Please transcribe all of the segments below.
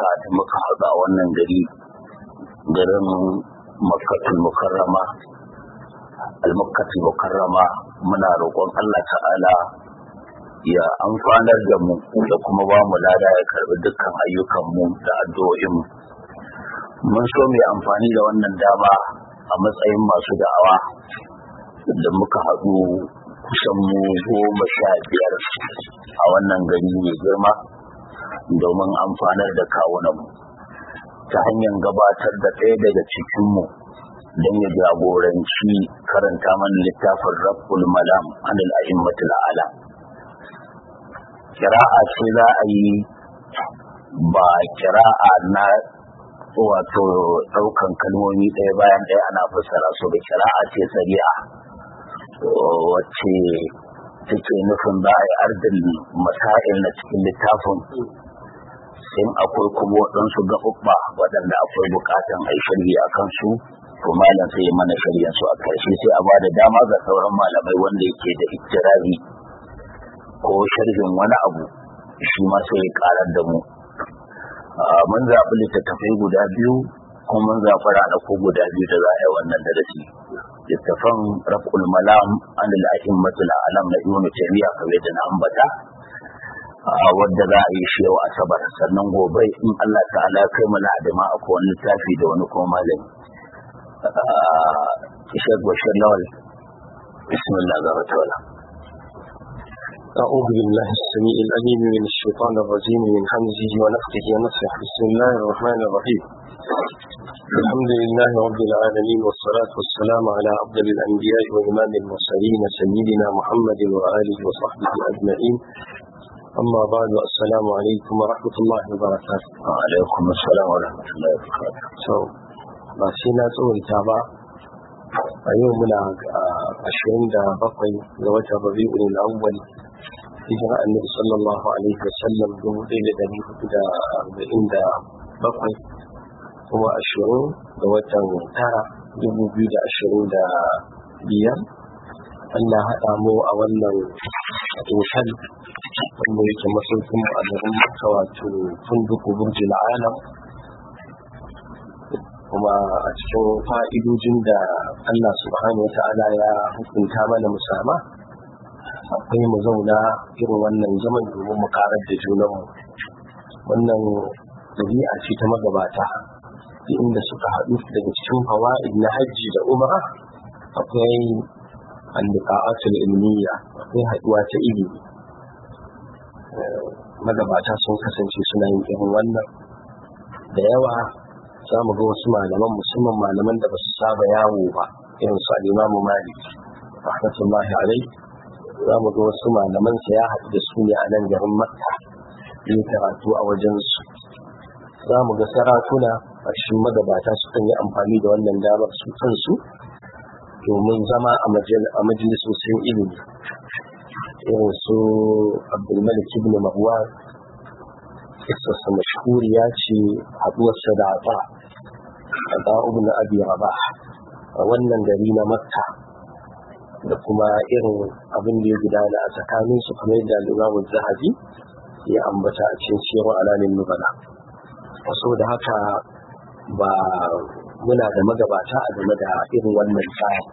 albarka da muka haɗu a wannan gari garin makkatul mukarrama al-makkatul mukarrama muna roƙon Allah ta'ala ya amfanar da mu da kuma ba mu lada ya karbi dukkan ayyukanmu da addu'o'inmu mun so mu amfani da wannan dama a matsayin masu da'awa da muka haɗu kusan mu goma sha biyar a wannan gari mai girma domin amfanar da kawunanmu ta hanyar gabatar da ɗaya daga cikinmu don ya jagoranci karanta mana littafin rabbul malam anil a'immatul alam kira'a ce za a yi ba kira'a na wato ɗaukan kalmomi ɗaya bayan ɗaya ana fassara su da kira'a ce sari'a wacce take nufin za a yi ardin masail na cikin littafin in akwai kuma waɗansu gaɓuɓɓa waɗanda akwai buƙatan a yi shirya a kansu to malam sai mana shirya su a ƙarshe sai a ba da dama ga sauran malamai wanda yake da ittirazi ko sharhin wani abu shi ma sai ya ƙarar da mu mun zaɓi littattafai guda biyu kuma mun zaɓi ranaku guda biyu da za a yi wannan darasi littafan raf'ul malam an al-a'immatul alam na ibnu taymiya kamar da na ambata wadda za a yi shi yau asabar sannan gobe in Allah ta'ala kai mu ladima a kowane littafi da wani kuma malami Ishaq Bashir Lawal bismillah ga wata أعوذ بالله السميع العليم من الشيطان الرجيم من حمزه ونفخه ونفخه بسم الله الرحمن الرحيم الحمد لله رب العالمين والصلاة والسلام على أفضل الأنبياء وإمام المرسلين سيدنا محمد وآله وصحبه أجمعين أما بعد السلام عليكم ورحمة الله وبركاته وعليكم السلام ورحمة الله وبركاته so ba sai na tsawaita ba a yau muna ashirin da bakwai ga watan rabi'ul awwal hijira annabi sallallahu alaihi wasallam dubu ɗaya da ɗari hudu da arba'in da bakwai kuma ashirin ga watan tara dubu biyu da ashirin da biyar Allah haɗa mu a wannan otal wanda yake masaukin mu a garin Makka wato funduku burjil alam kuma a cikin fa'idojin da Allah subhanahu wa ta'ala ya hukunta mana musama akwai mu zauna irin wannan zaman domin mu karar da junanmu wannan ɗabi'a ce ta magabata inda suka haɗu daga cikin fawa'id na hajji da umara akwai al-liqa'atul ilmiya akwai haɗuwa ta ilimi magabata sun kasance suna yin irin wannan da yawa za mu ga wasu malaman musamman malaman da ba su saba yawo ba irin su al-imamu malik rahmatullahi alaihi za mu ga wasu malaman sa ya haɗu da su ne a nan garin makka yin karatu a wajensu za mu ga sarakuna a cikin magabata sukan yi amfani da wannan damar su kansu domin zama a majalisosin ilimi irin su abdulmalik ibn marwan kisarsa mashhuriya ce haɗuwarsa da ata a ibn abi rabah a wannan gari na makka da kuma irin abin da ya gudana a tsakanin su kamar yadda limamu zahabi ya ambata a cikin siyarwa alamin nubala saboda haka ba muna da magabata a game da irin wannan tsari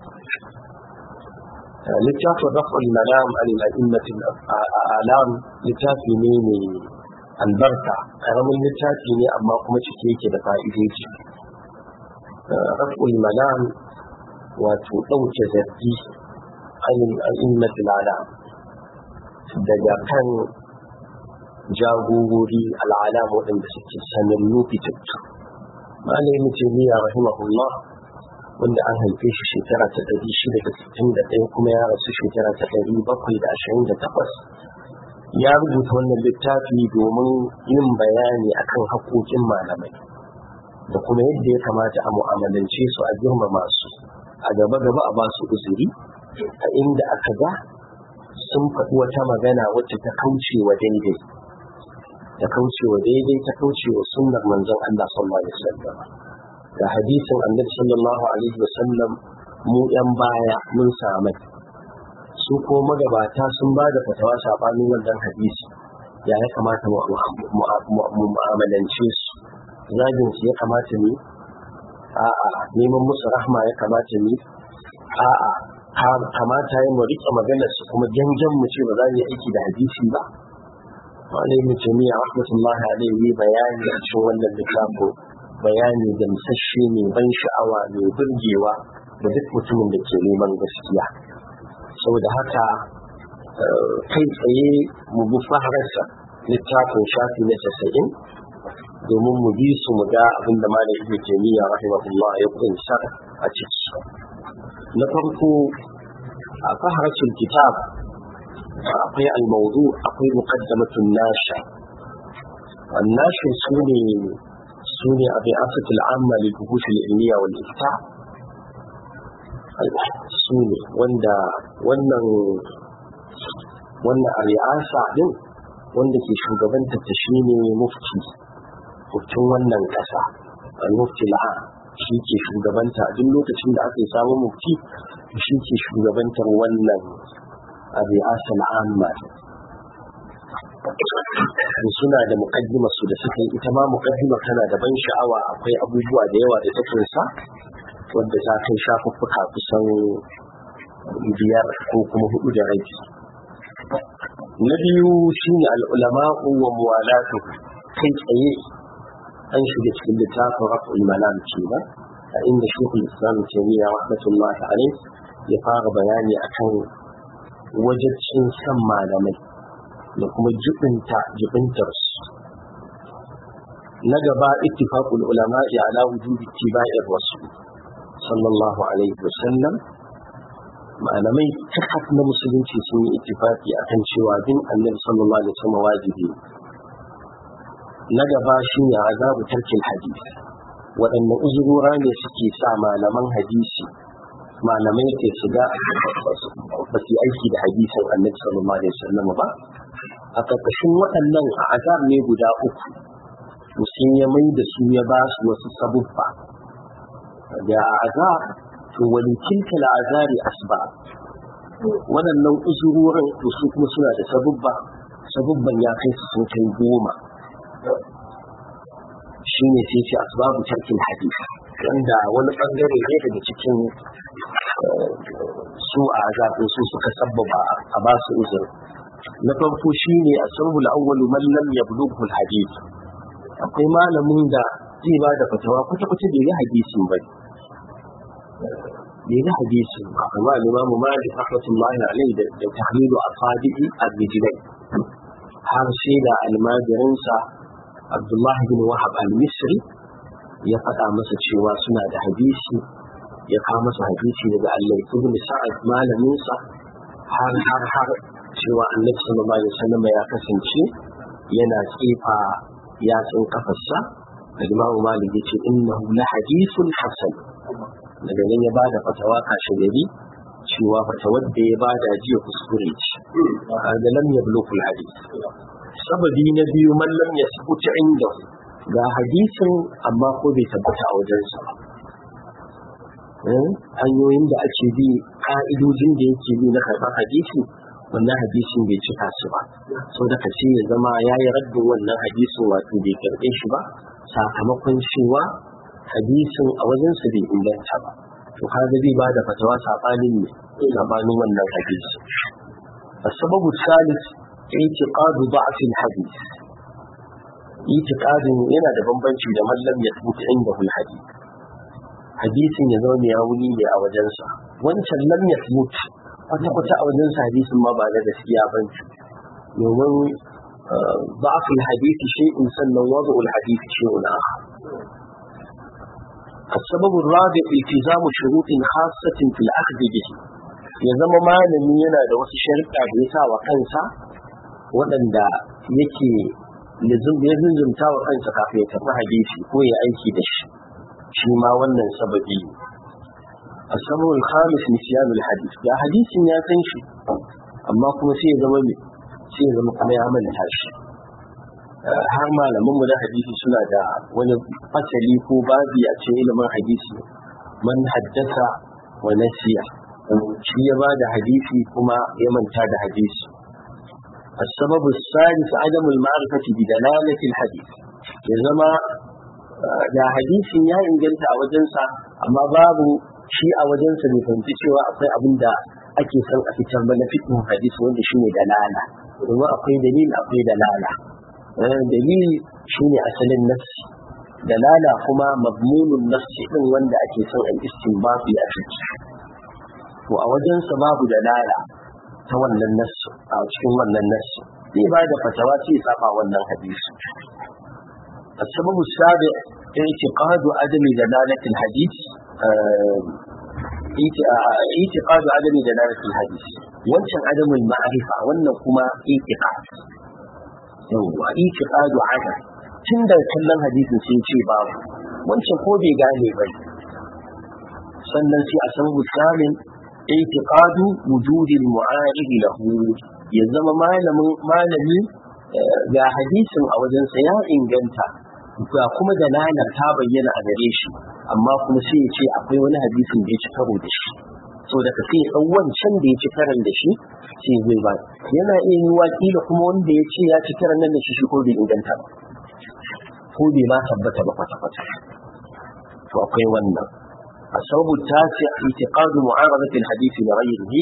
littafin raf'ul malam an al'immatin alam littafi ne mai albarka karamin littafi ne amma kuma cike yake da fa'idoji raf'ul malam wato ɗauke zargi an al'immatin alam daga kan jagorori al'alam waɗanda suke sanannu fitattu malamin taimiyya rahimahullah wanda an haife shi shekara ta ɗari shida da sittin da ɗaya kuma ya rasu shekara ta ɗari bakwai da ashirin da takwas ya rubuta wannan littafi domin yin bayani akan haƙoƙin malamai da kuma yadda ya kamata a mu'amalance su a girmama su a gaba gaba a ba su uzuri a inda aka ga sun faɗi wata magana wacce ta kauce wa daidai ta kauce wa daidai ta kauce wa sunnar manzon Allah sallallahu alaihi wasallam da hadisin annabi sallallahu alaihi wasallam mu yan baya mun samai su ko magabata sun ba da fatawa sabanin wannan hadisi ya ya kamata mu mu'amalance su zagin su ya kamata ne a'a neman musu rahma ya kamata ne a'a kamata ya mu rike maganar su kuma janjan mu ce ba za mu yi aiki da hadisi ba wani ibn taymiya rahmatullahi alaihi bayani a cikin wannan littafin bayani da musasshe ne ban sha'awa mai burgewa da duk mutumin da ke neman gaskiya saboda haka kai tsaye mu bi fahararsa littafin shafi na casa'in domin mu bi su mu ga abin da malam ibn taymiya rahimahullah ya kunsa a ciki na farko a faharacin kitab akwai almaudu akwai muqaddamatun nasha الناشر سوني سوني الرئاسة العامة للبحوث العلمية والإفتاء سوني وندا wannan wannan a ri'asa din wanda ke shugabanta ta shine mufti muftin wannan kasa al-mufti la'a shi ke shugabanta duk lokacin da aka yi samun mufti shi ke shugabantar wannan a ri'asa al'amma suna da mukaddimar su da suka yi ita ma mukaddimar tana da ban sha'awa akwai abubuwa da yawa da ta kunsa wadda ta kai shafuffuka kusan biyar ko kuma hudu da rabi na biyu shine al'ulama'u wa muwalatu kai tsaye an shiga cikin littafin raf'ul malam kenan a inda shekul islam taimiyya rahmatullahi alaihi ya fara bayani akan wajibcin san malamai da kuma jibinta jibintar su na gaba ittifaqul ulama'i ala wujubi ittiba'ir rasul sallallahu alaihi wasallam malamai kakaf na musulunci sun yi ittifaqi akan cewa bin annabi sallallahu alaihi wasallam wajibi na gaba shine azabu tarkil hadith waɗanne uzurora ne suke sa malaman hadisi malamai ke shiga ba su aiki da hadisin annabi sallallahu alaihi wasallam ba a ƙarƙashin waɗannan a azar ne guda uku mutum ya mai da su ya ba su wasu sabubba da a azar to wani kilka azari asba waɗannan uzurorin to su kuma suna da sabubba sabubban ya kai su sun kai goma shi ne sai ce asbabu tarkin hadis wanda wani bangare ne daga cikin su a zaɓin su suka sabbaba a ba su uzur na farko shi ne a sababul awwalu man lam yablughu hadith akwai malamin da zai ba da fatawa kwata kwata bai yi hadisin ba bai yi hadisin ba amma imamu malik rahmatullahi alaihi da tahlilu asadiqi ar-rijlain har sai da almajirinsa abdullahi bin wahab al-misri ya faɗa masa cewa suna da hadisi ya kawo masa hadisi daga Allah ibn Sa'ad malaminsa har har har cewa Annabi sallallahu alaihi wasallam ya kasance yana tsifa yatsun kafarsa da Imam Malik yace innahu la hadithun hasan daga nan ya bada fatawa kashi gari cewa fatawar da ya bada jiya kuskure ce da lam yablughu al-hadith sababi na biyu man lam yasbuta inda ga hadisin amma ko bai tabbata a wajensa ba hanyoyin da ake bi ka'idojin da yake bi na karɓar hadisi wannan hadisin bai cika su ba sau da kace ya zama ya yi raddin wannan hadisin wato bai karɓe shi ba sakamakon cewa hadisin a wajensa bai inganta ba to kaga zai ba da fatawa saɓanin ne saɓanin wannan hadisi السبب الثالث اعتقاد ضعف الحديث اعتقاد yana da bambanci da mallam ya tabbata inda hadith hadisin ya zama mai wuni ne a wajensa wancan lam ya mutu kwata-kwata a wajensa hadisin ma ba na gaskiya ba domin ba'afin hadisi shi'in sannan wazo'ul hadisi shi'un aha السبب الرابع التزام شروط خاصة في الأخذ به ya zama malami yana da wasu sharuɗa da ya sa wa kansa waɗanda yake ya zunzumta wa kansa kafin ya tafi hadisi ko ya aiki da shi shi ma wannan sababi asabu al-khamis nisyan al-hadith da hadisin ya san shi amma kuma sai ya zama me sai ya zama kuma ya manta shi har malaman mu da hadisi suna da wani fasali ko babi a cikin ilimin hadisi man haddasa wa nasiya shi ya bada hadisi kuma ya manta da hadisi السبب الثالث عدم المعرفة بدلالة الحديث ya zama da hadisin ya inganta a wajensa amma babu shi a wajensa bai fahimci cewa akwai abin da ake son a fitar ba na fitin hadisi wanda shine dalala domin akwai dalil akwai dalala dalil shine asalin nassi dalala kuma mabmunun nassi din wanda ake son al istinbati a ciki to a wajensa babu dalala ta wannan nassi a cikin wannan nassi zai ba da fatawa sai ya saba wannan hadisi السبب السابع اعتقاد عدم دلالة الحديث اعتقاد عدم دلالة الحديث wancan عدم المعرفة wannan kuma اعتقاد yawwa اعتقاد عدم tun da kallon hadisin sai ce babu wancan ko bai gane ba sannan sai a san musamin اعتقاد وجود المعارض له ya zama malami ga hadisin a wajensa ya inganta ga kuma dalalar ta bayyana a gare shi amma kuma sai ya ce akwai wani hadisin da ya ci karo da shi so daga sai ya wancan da ya ci karan da shi sai zai ba yana iya yi wakila kuma wanda ya ce ya ci karan nan da shi shi ko bai inganta ba ko bai ma tabbata ba kwata-kwata to akwai wannan السبب التاسع اعتقاد معارضة الحديث لغيره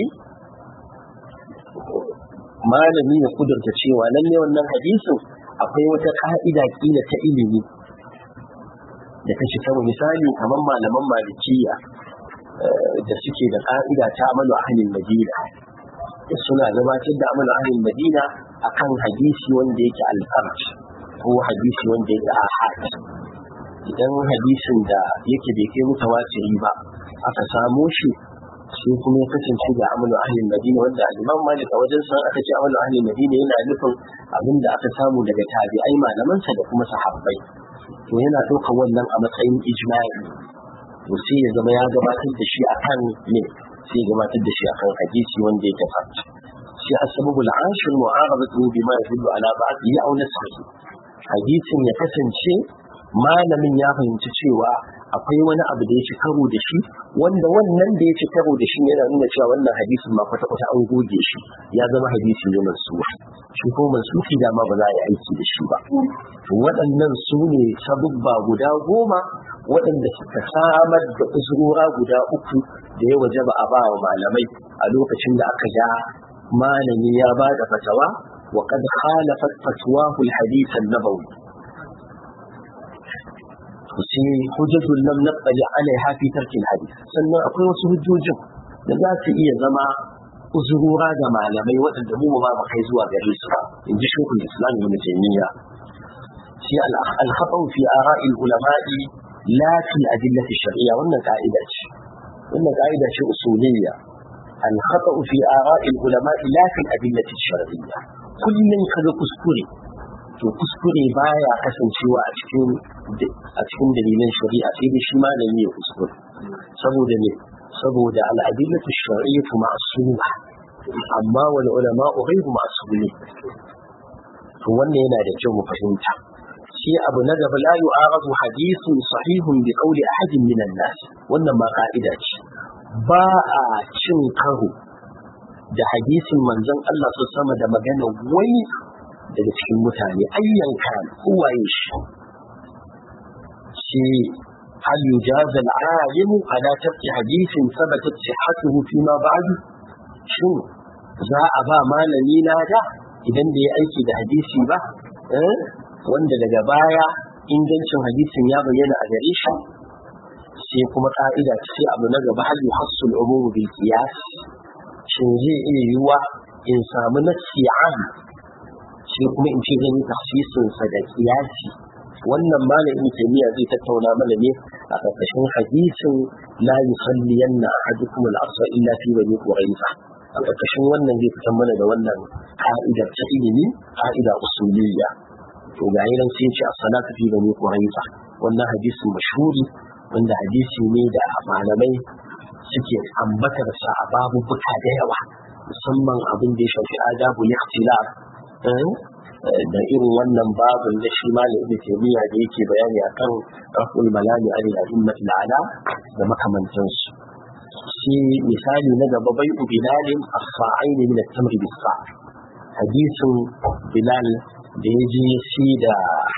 malami ya kudurta cewa lalle wannan hadisin akwai wata ka'ida kila ta ilimi da ta shi kama misali kamar malaman malikiya da suke da ka'ida ta amalu ahlin madina suna gabatar da amalu ahlin madina akan hadisi wanda yake alfarj ko hadisi wanda yake ahad idan hadisin da yake bai kai mutawatiri ba aka samo shi sai kuma ya kasance da amalu ahlin madina wanda imam malik a wajen san aka ce amalu ahlin madina yana nufin abin da aka samu daga tabi'ai malamansa da kuma sahabbai to yana ɗaukar wannan a matsayin ijma'i to sai ya zama ya gabatar da shi akan ne sai ya gabatar da shi akan hadisi wanda yake fata sai asbabu al'ashir mu'arabatu bima yadullu ala ba'dihi aw nasrihi hadisin ya kasance malamin ya fahimci cewa akwai wani abu da ya ci karo da shi wanda wannan da ya ci karo da shi yana nuna cewa wannan hadisin ma kwata-kwata an goge shi ya zama hadisi ne mansuwa shi ko mansuki da ma ba za a yi aiki da shi ba waɗannan su ne sabubba guda goma waɗanda suka samar da usurora guda uku da ya waje ba a ba wa malamai a lokacin da aka ga malami ya ba da fatawa wa kad khalafat fatwahu al-hadith an-nabawi sai hujjatun lam naqali alaiha fi tarkil hadith sannan akwai wasu hujjojin da za su iya zama uzurura ga malamai waɗanda mu ba mu kai zuwa gare su ba in ji shekul islam ibn taymiya sai al-khata'u fi ara'il ulama'i la fi adillati shar'iyya wannan ka'ida ce wannan ka'ida ce usuliyya al-khata'u fi ara'il ulama'i la fi adillati shar'iyya kullun kaga kuskure to kuskure baya kasancewa a cikin a cikin dalilan shari'a sai dai shi malami ya kuskure saboda ne saboda al'adillatu shar'iyyatu ma'suma amma wal ulama ghayru ma'sumin to wannan yana da kyau mu fahimta shi abu na gaba la yu'aradu hadithun sahihun bi qawli ahadin min an-nas wannan ma ka'ida ce ba a cin karo da hadisin manzon Allah su sama da magana wani daga cikin mutane ayyan kan kowaye shi shi hal yujaz al-alim ala tarki hadithin thabatat sihhatuhu fi ma ba'du shin za a ba malami lada idan da ya aiki da hadisi ba wanda daga baya ingancin hadisin ya bayyana a gare shi sai kuma ka'ida ce abu na gaba hal yuhassul umum bil qiyas shin zai iya yiwa in samu nasi am sai kuma in ce zan yi tafsirin sa da kiyasi wannan malamin kimiyya zai tattauna mana ne a ƙarƙashin hadisin la yusalliyanna ahadukum al-asr illa fi bani quraiza a ƙarƙashin wannan zai fitar mana da wannan ka'idar ta ilimi ka'ida usuliyya to ga yi nan sai ce as-salatu fi bani quraiza wannan hadisin mashhuri wanda hadisi ne da malamai suke ambatar sa a babubuka da yawa musamman abin da ya shafi adabu ikhtilaf da irin wannan babin da shi malam ibn taymiya da yake bayani akan raful malami alil a'immat ala da makamantansu shi misali na gaba bai bilalin as-sa'aini min at-tamr bis hadisin bilal da ya je shi da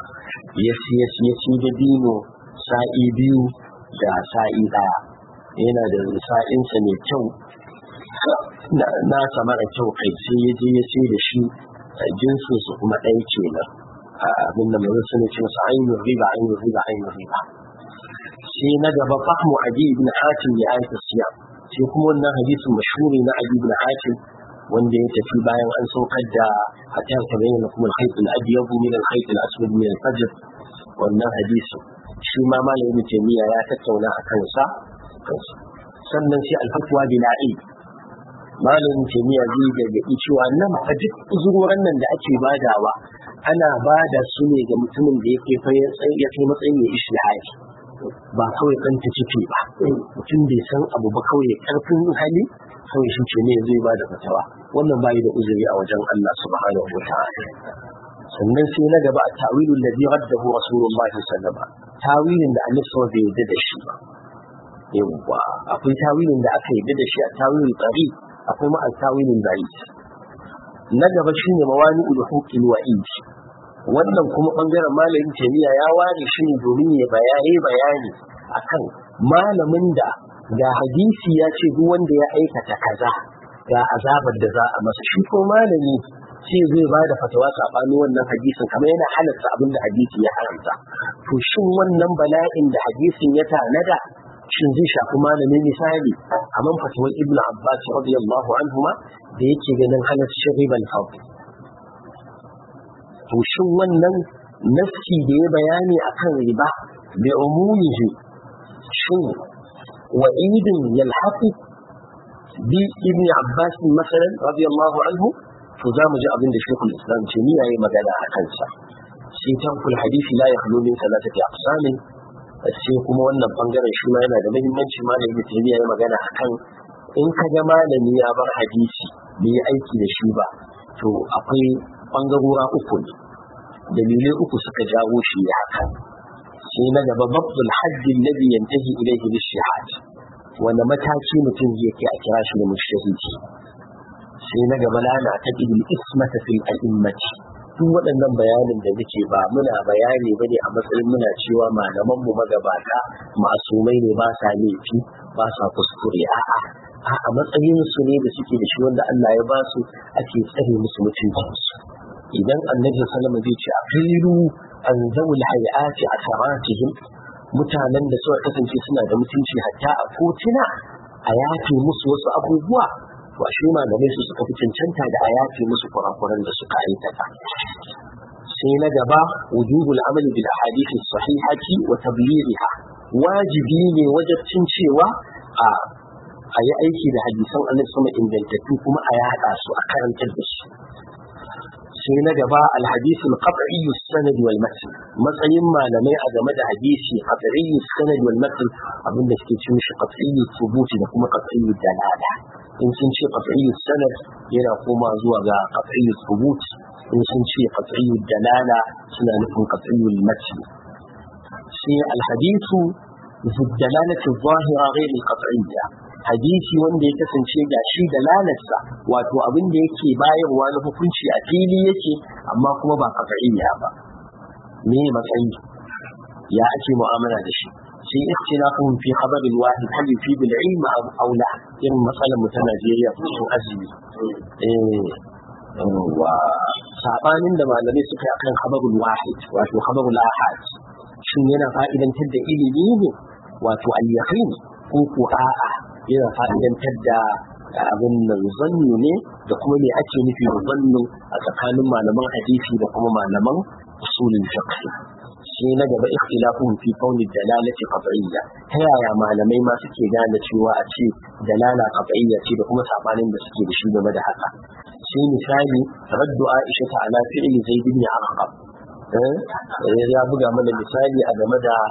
ya siya siya ci da dino sa'i biyu da sa'i ɗaya yana da sa'insa mai kyau na sama da kyau kai sai ya je ya sai da shi jinsin su kuma ɗaya kenan abin da mai suna ce masa ainihin riba ainihin riba ainihin riba sai na gaba fahmu adi ibn hatim ya aika siya sai kuma wannan hadisin mashhuri na adi ibn hatim wanda ya tafi bayan an saukar da hatta ta bayyana kuma al-khayt al-abyad min al-khayt al-aswad min al-fajr wannan hadisin shi ma malamin jami'a ya tattauna a kansa sannan sai al-fatwa bila'i malamin jami'a zai gargaɗi cewa nan fa duk uzurorin nan da ake badawa ana bada su ne ga mutumin da yake ya kai matsayin ya ishtihari ba kawai kan ta ciki ba mutum bai san abu ba kawai karfin hali kawai shi ce ne zai ba da fatawa wannan bai da uzuri a wajen Allah subhanahu wa ta'ala sannan sai na gaba a tawilin da zai raddahu rasulullahi sallallahu alaihi tawilin da annabi sallallahu bai yarda da shi ba yawwa akwai tawilin da aka yarda da shi a tawilin tsari akwai ma a tawilin bari na gaba shine mawani ulhuqil wa'id wannan kuma bangaren malamin jami'a ya ware shi ne domin ya bayani bayani akan malamin da ga hadisi ya ce duk wanda ya aikata kaza ga azabar da za a masa shi ko malami sai zai ba da fatawa saɓani wannan hadisin kamar yana halatta abin da hadisi ya haramta to shin wannan bala'in da hadisin ya tanada shin zai shafi malami misali kamar fatawar ibn abbas radiyallahu anhuma da yake ganin halaccin riban fadl to shin wannan nafsi da ya bayani akan riba bi umumihi shin wa'idin yalhaqu bi ibn abbas masalan radiyallahu anhu to za mu ji abin da shekul islam ce ni yayi magana a kansa sai tankul hadisi la yakhlu min salatati aqsamin sai kuma wannan bangaren shi ma yana da muhimmanci malami ibn yayi magana akan in ka ga malami ya bar hadisi bai aiki da shi ba to akwai bangarora uku ne dalilai uku suka jawo shi ya haka sai na gaba babdul hajji alladhi yantahi ilayhi bishihad wanda mataki mutum zai kai a kira shi da mushtahidi sai na gaba lana ta idil ismata fil a'immati duk waɗannan bayanin da muke ba muna bayani bane a matsayin muna cewa malaman mu magabata masumai ne ba sa laifi ba sa kuskure a'a a matsayin su ne da suke da shi wanda Allah ya ba su ake tsare musu mutuncinsu idan annabi sallama zai ce aqilu an zawul hayati asaratihim mutanen da suka kasance suna da mutunci hatta a kotuna a yafe musu wasu abubuwa to ashe malamai su suka fi cancanta da a yafe musu kurakuran da suka aikata sai na gaba wujubul amal bil ahadith sahihati wa tablighiha wajibi ne wajibcin cewa a a yi aiki da hadisan annabi sama ingantattu kuma a yaɗa su a karantar da su sai na gaba alhadisi al-qat'i sanad wal matn matsayin malamai a game da hadisi qat'i sanad wal matn abinda suke ce mishi qat'i thubuti da kuma qat'i dalala in sun ce qat'i sanad yana koma zuwa ga qat'i thubut in sun ce qat'i dalala suna nufin qat'i matn sai alhadisu ذو الدلالة الظاهرة غير القطعية hadisi wanda ya kasance ga shi da lalata wato abin da yake bayarwa na hukunci a fili yake amma kuma ba kafa'iyya ba me matsayi ya ake mu'amala da shi sai ikhtilafun fi khabarin wahid hal fi bil ilm aw aw la irin matsalar mu ta Najeriya cikin azumi eh wa sabanin da malamai suka yi akan khabarul wahid wato khabarul ahad shin yana fa'idantar da ilimi ne wato al-yaqin ko ko a'a yana fa'idantar da abin nan zannu ne da kuma me ake nufi da zannu a tsakanin malaman hadisi da kuma malaman usulin fiqh sai na gaba ikhtilafun fi kauni dalalati qat'iyya ta yaya malamai ma suke gane cewa a ce dalala qat'iyya ce da kuma sabanin da suke da shi game da haka sai misali raddu aisha ta ala fi'li zaid ibn arqam ya buga mana misali a game da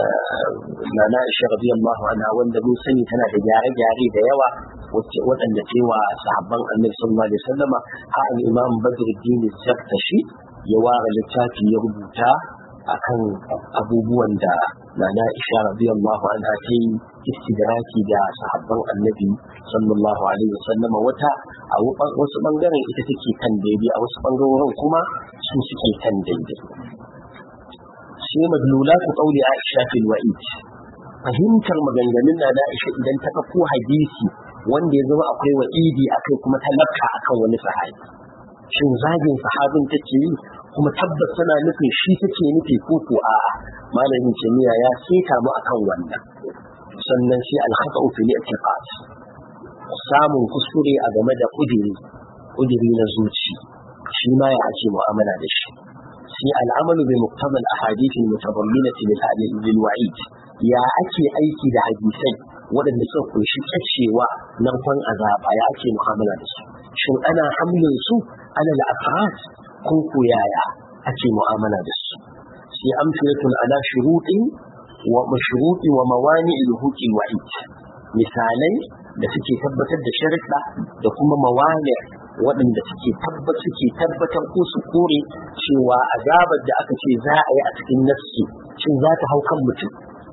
Nana Aisha radiyallahu anha wanda mun sani tana da gyare-gyare da yawa waɗanda cewa sahabban Annabi sallallahu alaihi wasallam ha al-Imam Badruddin Zaktashi ya ware littafi ya rubuta akan abubuwan da Nana Aisha radiyallahu anha ta yi istidraki da sahabban Annabi sallallahu alaihi wasallam wata a wasu bangaren ita take kan daidai a wasu bangarorin kuma su suke kan daidai sai madlulatu qawli Aisha fil wa'id fahimtar maganganun na da Aisha idan ta ɗauko hadisi wanda ya zama akwai wa'idi akai kuma ta lafka akan wani sahabi shin zagin sahabin take yi kuma tabbas tana nufin shi take nufi ko ko a'a malamin kimiyya ya seta mu akan wannan sannan sai al-khata'u fil i'tiqad samun kuskure a game da kudiri kudiri na zuci shi ma ya ake mu'amala da shi sai al'amalu bi muqtabal ahadith al-mutadamminati lil wa'id ya ake aiki da hadisai waɗanda suka kunshi kacewa narkon azaba ya ake mu'amala da su shin ana hamlin su ana al-afrat ko ko yaya ake mu'amala da su sai amsalatun ala shurutin wa mashruti wa mawani al-huqi wa'id misalai da suke tabbatar da sharuɗa da kuma mawani waɗanda suke tabbat suke tabbatar ko su kore cewa azabar da aka ce za a yi a cikin nafsi shin za ta hau kan mutum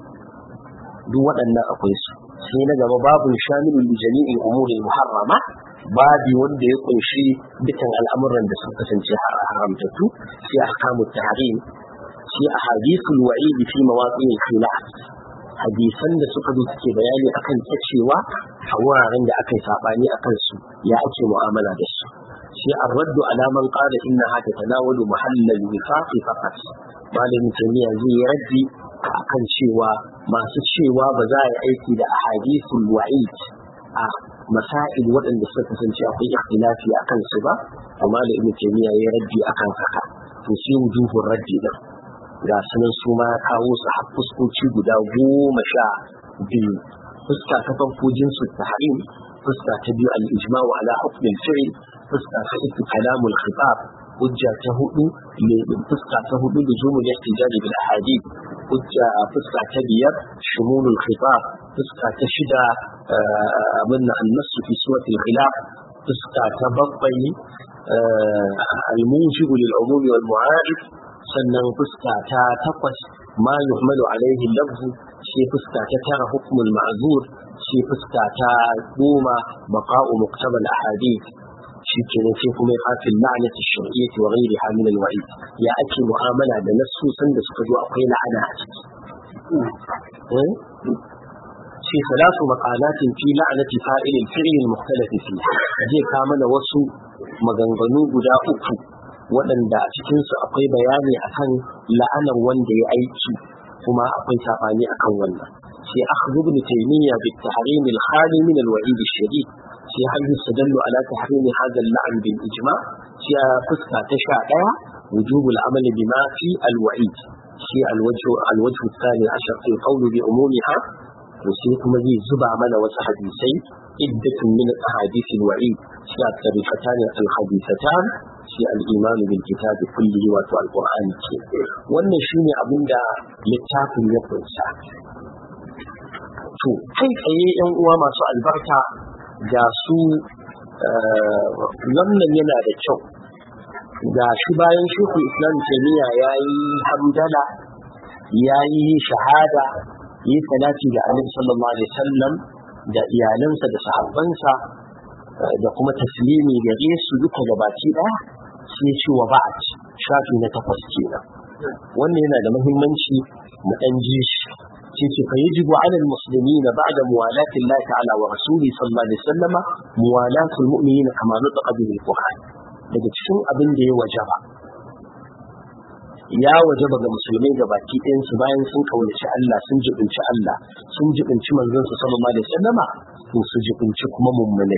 duk waɗannan akwai su sai na gaba babu shamilu li jami'in umurin muharrama babi wanda ya kunshi dukkan al'amuran da suka kasance haramtattu sai ahkamut tahrim sai ahadithul wa'id fi mawaqi'il khilaf hadisan da suka zo suke bayani akan cewa a wuraren da aka yi sabani akan su ya ake mu'amala da su sai an raddu alaman qala inna hata tanawalu mahallal wifaqi faqat malamin tamiya zai yi raddi akan cewa masu cewa ba za a yi aiki da ahadithul wa'id a masail waɗanda suka kasance akwai ikhtilafi akan su ba amma da ibnu taymiya ya raddi akan haka to sai wujuhur raddi din ga sunan su ma kawo su har fuskoci guda goma sha biyu fuska ta farko jinsu tahrim fuska ta biyu al-ijma'u ala hukmin fi'l fuska ta uku kalamul khitab hujja ta hudu ne fuska ta hudu da zumu ya tijaji bil ahadith hujja fuska ta biyar shumulul khitab fuska ta shida abin an-nass fi suwati al-khilaf fuska ta bakwai al-munjib lil umumi wal mu'arif sannan fuska ta takwas ma yuhmalu alaihi lafzu sai fuska ta tara hukmul ma'zur sai fuska ta goma baqa'u muktabal ahadith shi kenan sai kuma ya fafi la'anati shar'iyyati wa ghayriha min al-wa'id ya ake mu'amala da nassusan da suka zo akwai la'ana a ciki sai salatu maqalatin fi la'anati fa'il al-fi'l al-mukhtalaf fihi zai ka mana wasu maganganu guda uku waɗanda a cikinsu akwai bayani akan la'anar wanda ya aiki kuma akwai sabani akan wannan sai akhdhu ibn taymiya bi tahrim al-khali min al-wa'id al-shadid sai hal yustadallu ala tahrim hadha al-la'n bil ijma' sai fuska ta sha daya wujub al-amal bima fi al-wa'id sai al-wajh al-wajh الثاني عشر في القول بعمومها وسي kuma zai zuba mana wasu hadisai iddatun min ahadith al-wa'id sai tarifatan al-hadithatan sai al-iman bil kitab kullihi wa al-qur'an ce wannan shine abinda littafin ya kunsa to kai tsaye yan uwa masu albarka ga su wannan yana da kyau ga shi bayan shekul islam taimiyya ya yi hamdala ya yi shahada yi salati da annabi sallallahu alaihi wasallam da iyalansa da sahabbansa da kuma taslimi gare su duka gabaki daya sai ce wa ba'at shafi na takwas kenan wannan yana da muhimmanci mu dan ji shi sai ce fa yajibu ala almuslimina ba'da muwalati Allah ta'ala wa rasuli sallallahu alaihi wasallama muwalatu almu'minina kama nutaqa bil qur'an daga cikin abin da ya wajaba ya wajaba ga musulmai ga baki ɗayan su bayan sun kaunaci Allah sun jibinci Allah sun jibinci manzon su sallallahu alaihi wasallama to su jibinci kuma mummunai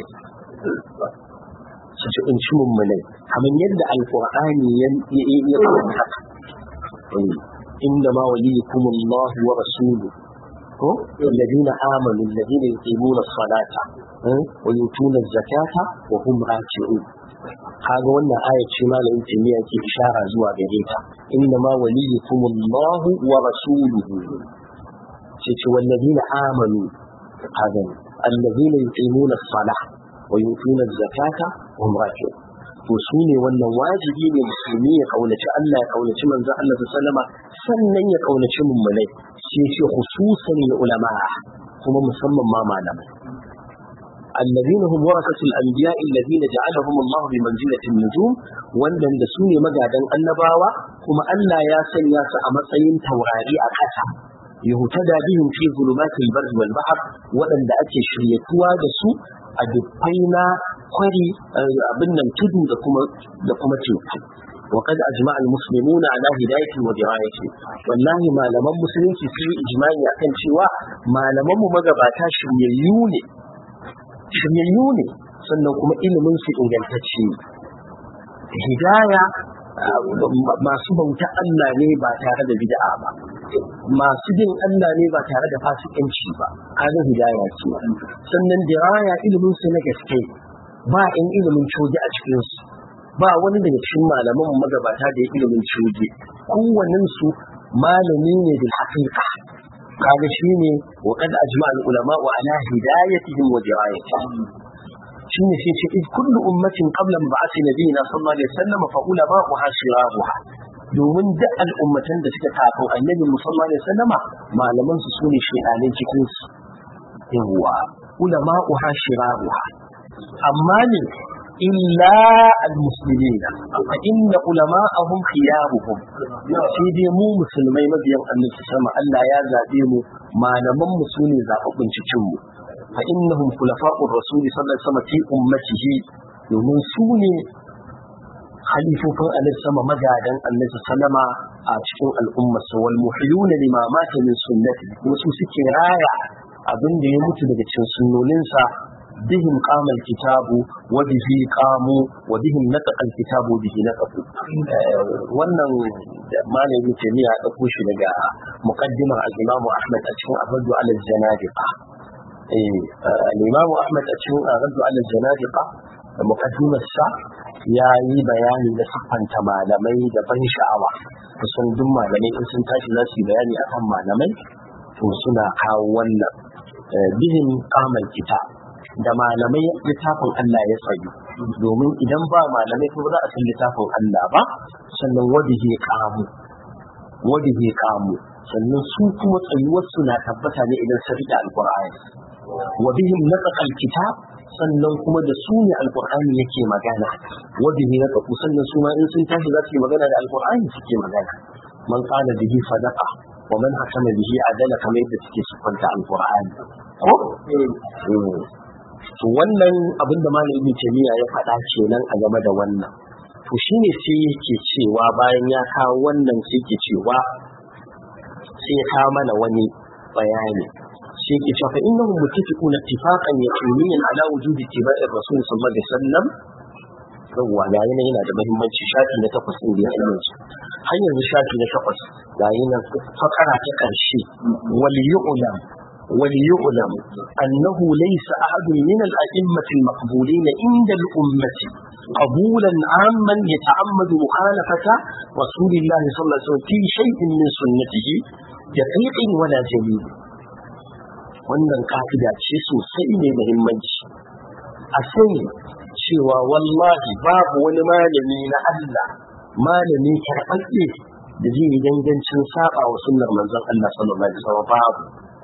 su jibinci mummunai kamar yadda alqur'ani ya ya haka inda ma waliyukum Allah wa rasuluhu ko alladhina amanu alladhina yuqimuna as-salata wa yutuna az-zakata wa hum raki'un kaga wannan aya ce malamin timiya ke ishara zuwa gare ta inna ma waliyukum Allah wa rasuluhu sai ce walladina amanu kaga alladina yuqimuna as-salah wa yutuna az-zakata wa hum raki'un to su ne wannan wajibi ne musulmi ya kaunaci Allah ya kaunaci manzon Allah sallama sannan ya kaunaci mummunai sai ce khususan ulama kuma musamman ma malamai الذين هم ورثة الأنبياء الذين جعلهم الله بمنزلة النجوم وندن دسوني مجادا النباوة كما ألا يا سياس أمسين توراري أكتا يهتدى بهم في ظلمات البر والبحر ودن دا أكي شريتوا دسو أدبينا قري أبنا تدو دكما تيوكو وقد أجمع المسلمون على هداية ودراية والله ما لمن مسلمين في إجماعي أكن شواء ما لمن مغباتا شميليوني shiryayyu ne sannan kuma ilimin su ingantacce hidaya masu bauta Allah ne ba tare da bid'a ba masu bin Allah ne ba tare da fasikanci ba kaga hidaya ce sannan diraya ilimin su na gaske ba in ilimin coji a cikin su ba wani daga cikin malaman magabata da ya ilimin coji kowannen su malami ne da haƙiƙa kaga shine wa kad ajma al ulama wa ala hidayatihim wa dirayatihim shine sai ce id kullu ummatin qabla mab'ath nabiyina sallallahu alaihi wasallam fa ulama wa hasiraha domin duk al'ummatan da suka kafin annabi sallallahu alaihi wasallam malaman su sune shedanin cikin su yawa ulama wa hasiraha amma ne illa al-muslimin fa inna ulama'ahum khiyaruhum sai dai mu musulmai mabiyan annabi sama Allah ya zabe mu malaman mu sune zababbun cikin mu fa innahum khulafa'ur rasul sallallahu alaihi wasallam fi ummatihi domin su ne khalifofin annabi sama magadan annabi sallama a cikin al'ummar sa wal muhyuna lima mata min sunnati kuma su suke raya abin da ya mutu daga cikin sunnoninsa بهم قام الكتاب وبه قاموا وبهم نطق الكتاب وبه نطقوا wannan malamin jami'a da kushi daga muqaddimar al-Imam Ahmad a cikin Abdu al-Zanadiqa eh al-Imam Ahmad a cikin Abdu al-Zanadiqa da muqaddimar sa yayi bayani da siffanta malamai da ban sha'awa kusan duk malamai in sun tashi za su yi bayani akan malamai to suna kawo wannan bihim qamal kitab da malamai littafin Allah ya tsayu domin idan ba malamai kuma za a san littafin Allah ba sannan wadihe kamu wadihe kamu sannan su kuma tsayuwar su na tabbata ne idan sun rike alqur'ani wa bihim nataqa alkitab sannan kuma da su ne alqur'ani yake magana wadihe nataqa sannan su ma in sun tashi za su yi magana da alqur'ani suke magana man qala bihi sadaqa wa man hakama bihi adala kamar yadda suke sufanta alqur'ani ko to wannan abin da malam ibn taymiya ya faɗa kenan a game da wannan to shine sai yake cewa bayan ya kawo wannan sai yake cewa sai ya kawo mana wani bayani sai yake cewa fa innahum muttafiqun ittifaqan yaqiniyan ala wujudi ittiba'i rasul sallallahu alaihi wasallam yawwa ga yana yana da muhimmanci shafi na takwas din da ya yanzu har yanzu shafi na takwas ga yana fakara ta karshe wal yu'lam وليعلم أنه ليس أحد من الأئمة المقبولين عند الأمة قبولا عاما يتعمد مخالفة رسول الله صلى الله عليه وسلم في شيء من سنته دقيق ولا جليل wannan ka'ida ce sosai mai muhimmanci a sani cewa wallahi babu wani malami na Allah malami karɓaɓɓe da zai yi gangancin saba wa sunnar manzon Allah sallallahu alaihi wasallam babu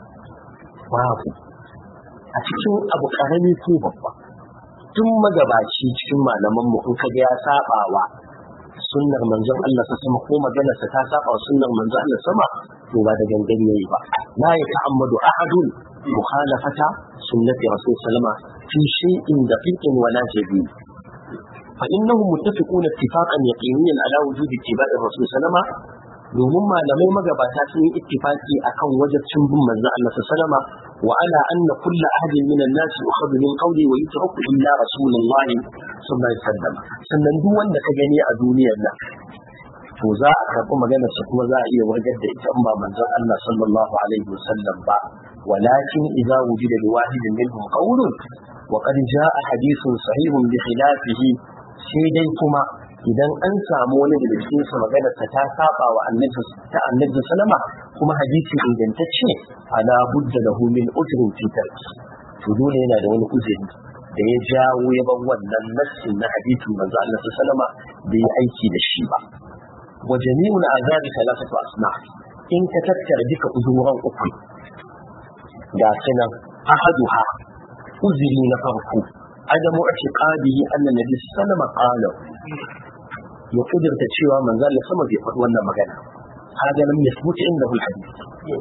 babu a cikin abu karami ko babba tun magabaci cikin malaman mu in kaga ya sabawa sunnar manzon Allah sa sama ko maganar sa ta saba wa sunnar manzon Allah sama to ba da gangan yayi ba la ya ta'ammadu ahadun mukhalafata sunnati rasul sallama fi shay'in daqiqin wala jadid fa innahum muttafiquna ittifaqan yaqiniyan ala wujudi ittiba'i rasul sallama domin malamai magabata sun yi ittifaki akan wajibcin bin manzon Allah sallama wa ala anna kullu ahadin min an-nas yukhadhu min qawli wa yutraku illa rasulullah sallallahu alaihi wasallam sannan duk wanda ka gani a duniyar nan to za a karɓi maganar sa kuma za a iya wargar da ita in ba manzon Allah sallallahu alaihi wasallam ba walakin idza wujida li wahidin minhum qawlun wa qad jaa hadithun sahihun bi khilafihi sai dai kuma idan an samu wani daga cikin su magana ta ta saba wa annabi ta annabi sallama kuma hadisi ingantacce ala budda lahu min ujrin fi tarki to dole yana da wani uzuri da ya jawo ya bar wannan nassin na hadisin manzo Allah sallama bai yi aiki da shi ba wa jami'ul azabi thalathatu asma in ka tattara duka uzuran uku ga sunan ahaduha uzuri na farko adamu i'tiqadihi anna nabi sallama qala ya kudurta cewa manzo Allah sama bai faɗi wannan magana hada lam yasbut inda ul hadith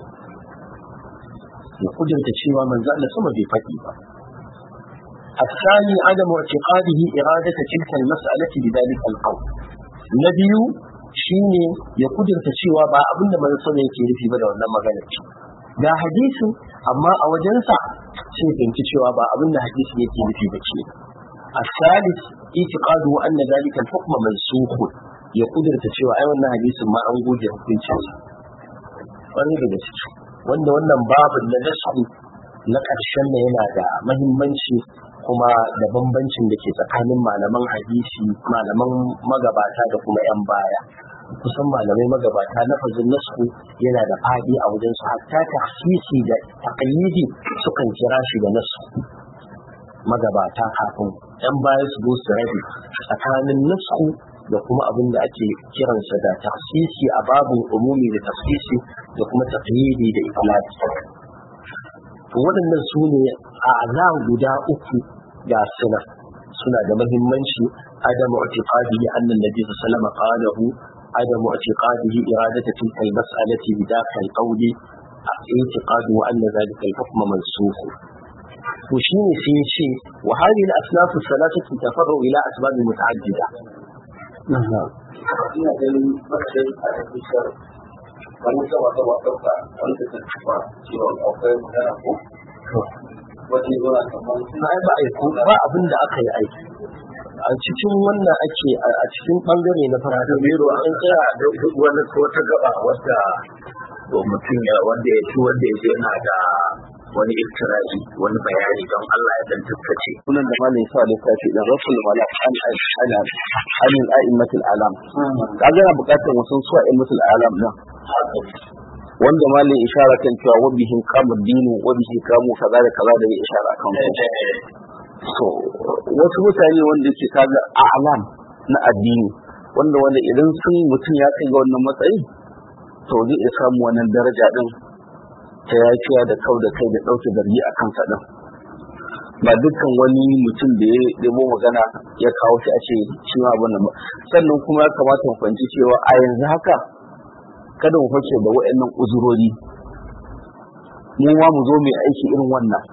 ya kudurta cewa manzo Allah sama bai faɗi ba الثاني عدم اعتقاده إرادة تلك المسألة بذلك القول نبي shine ya kudurta cewa ba abin da manzo sama yake nufi ba da wannan maganar ce ga hadisin amma a wajensa sai fahimci cewa ba abin da hadisin yake nufi ba ce الثالث اعتقاده أن ذلك الحكم منسوخ ya kudurta cewa ai wannan hadisin ma an goge hukuncinsa wani daga ciki wanda wannan babin na nasu na ƙarshen da yana da mahimmanci kuma da bambancin da ke tsakanin malaman hadisi malaman magabata da kuma 'yan baya kusan malamai magabata lafazin nasu yana da fadi a wajen su hatta tafsisi da taqyidi sukan kira shi da nasu magabata kafin 'yan baya su zo su rabe tsakanin nasu da kuma abin da ake kiransa da tafsisi a babin umumi da tafsisi da kuma taqyidi da iflati to waɗannan su ne a azam guda uku ga suna suna da mahimmanci adamu i'tiqadihi anna nabi sallallahu alaihi wasallam qalahu adamu i'tiqadihi iradatu tilka al-mas'alati bi dakhil qawli i'tiqadu anna dhalika al-hukm mansukh to shine sai ya ce wa hadhihi al-asnaf al-thalathatu tafarru ila asbab muta'addida ina ganin matsayin a cikin wani sama sama ɗauka wani da tafiya cewa akwai magana ko wani zuwa kamar na ai ba aiko ba abin da aka yi aiki a cikin wannan ake a cikin bangare na farko biro an tsaya da duk wani ko ta gaba wadda mutum ya wanda ya ci wanda ya je na da wani iftira'i wani bayani don Allah ya dan tattace sunan da malai sa littafi da rasul malak an an an a'immatul alam kaga na bukatar wasu su a'immatul alam nan wanda malai ishara kan cewa wa bihin kamu dinu wa bihi kamu kaza da kaza da ya ishara kan su so wasu mutane wanda ke kaga a'lam na addini wanda wanda idan sun mutum ya kai ga wannan matsayi to zai iya samu wannan daraja din ta yafiya da kau da kai da ɗauke zargi a kansa ɗin ba dukkan wani mutum da ya ɗebo magana ya kawo shi a ce shi ma abin ba sannan kuma ya kamata mu fahimci cewa a yanzu haka kada mu fake da waɗannan uzurori mu ma mu zo mai aiki irin wannan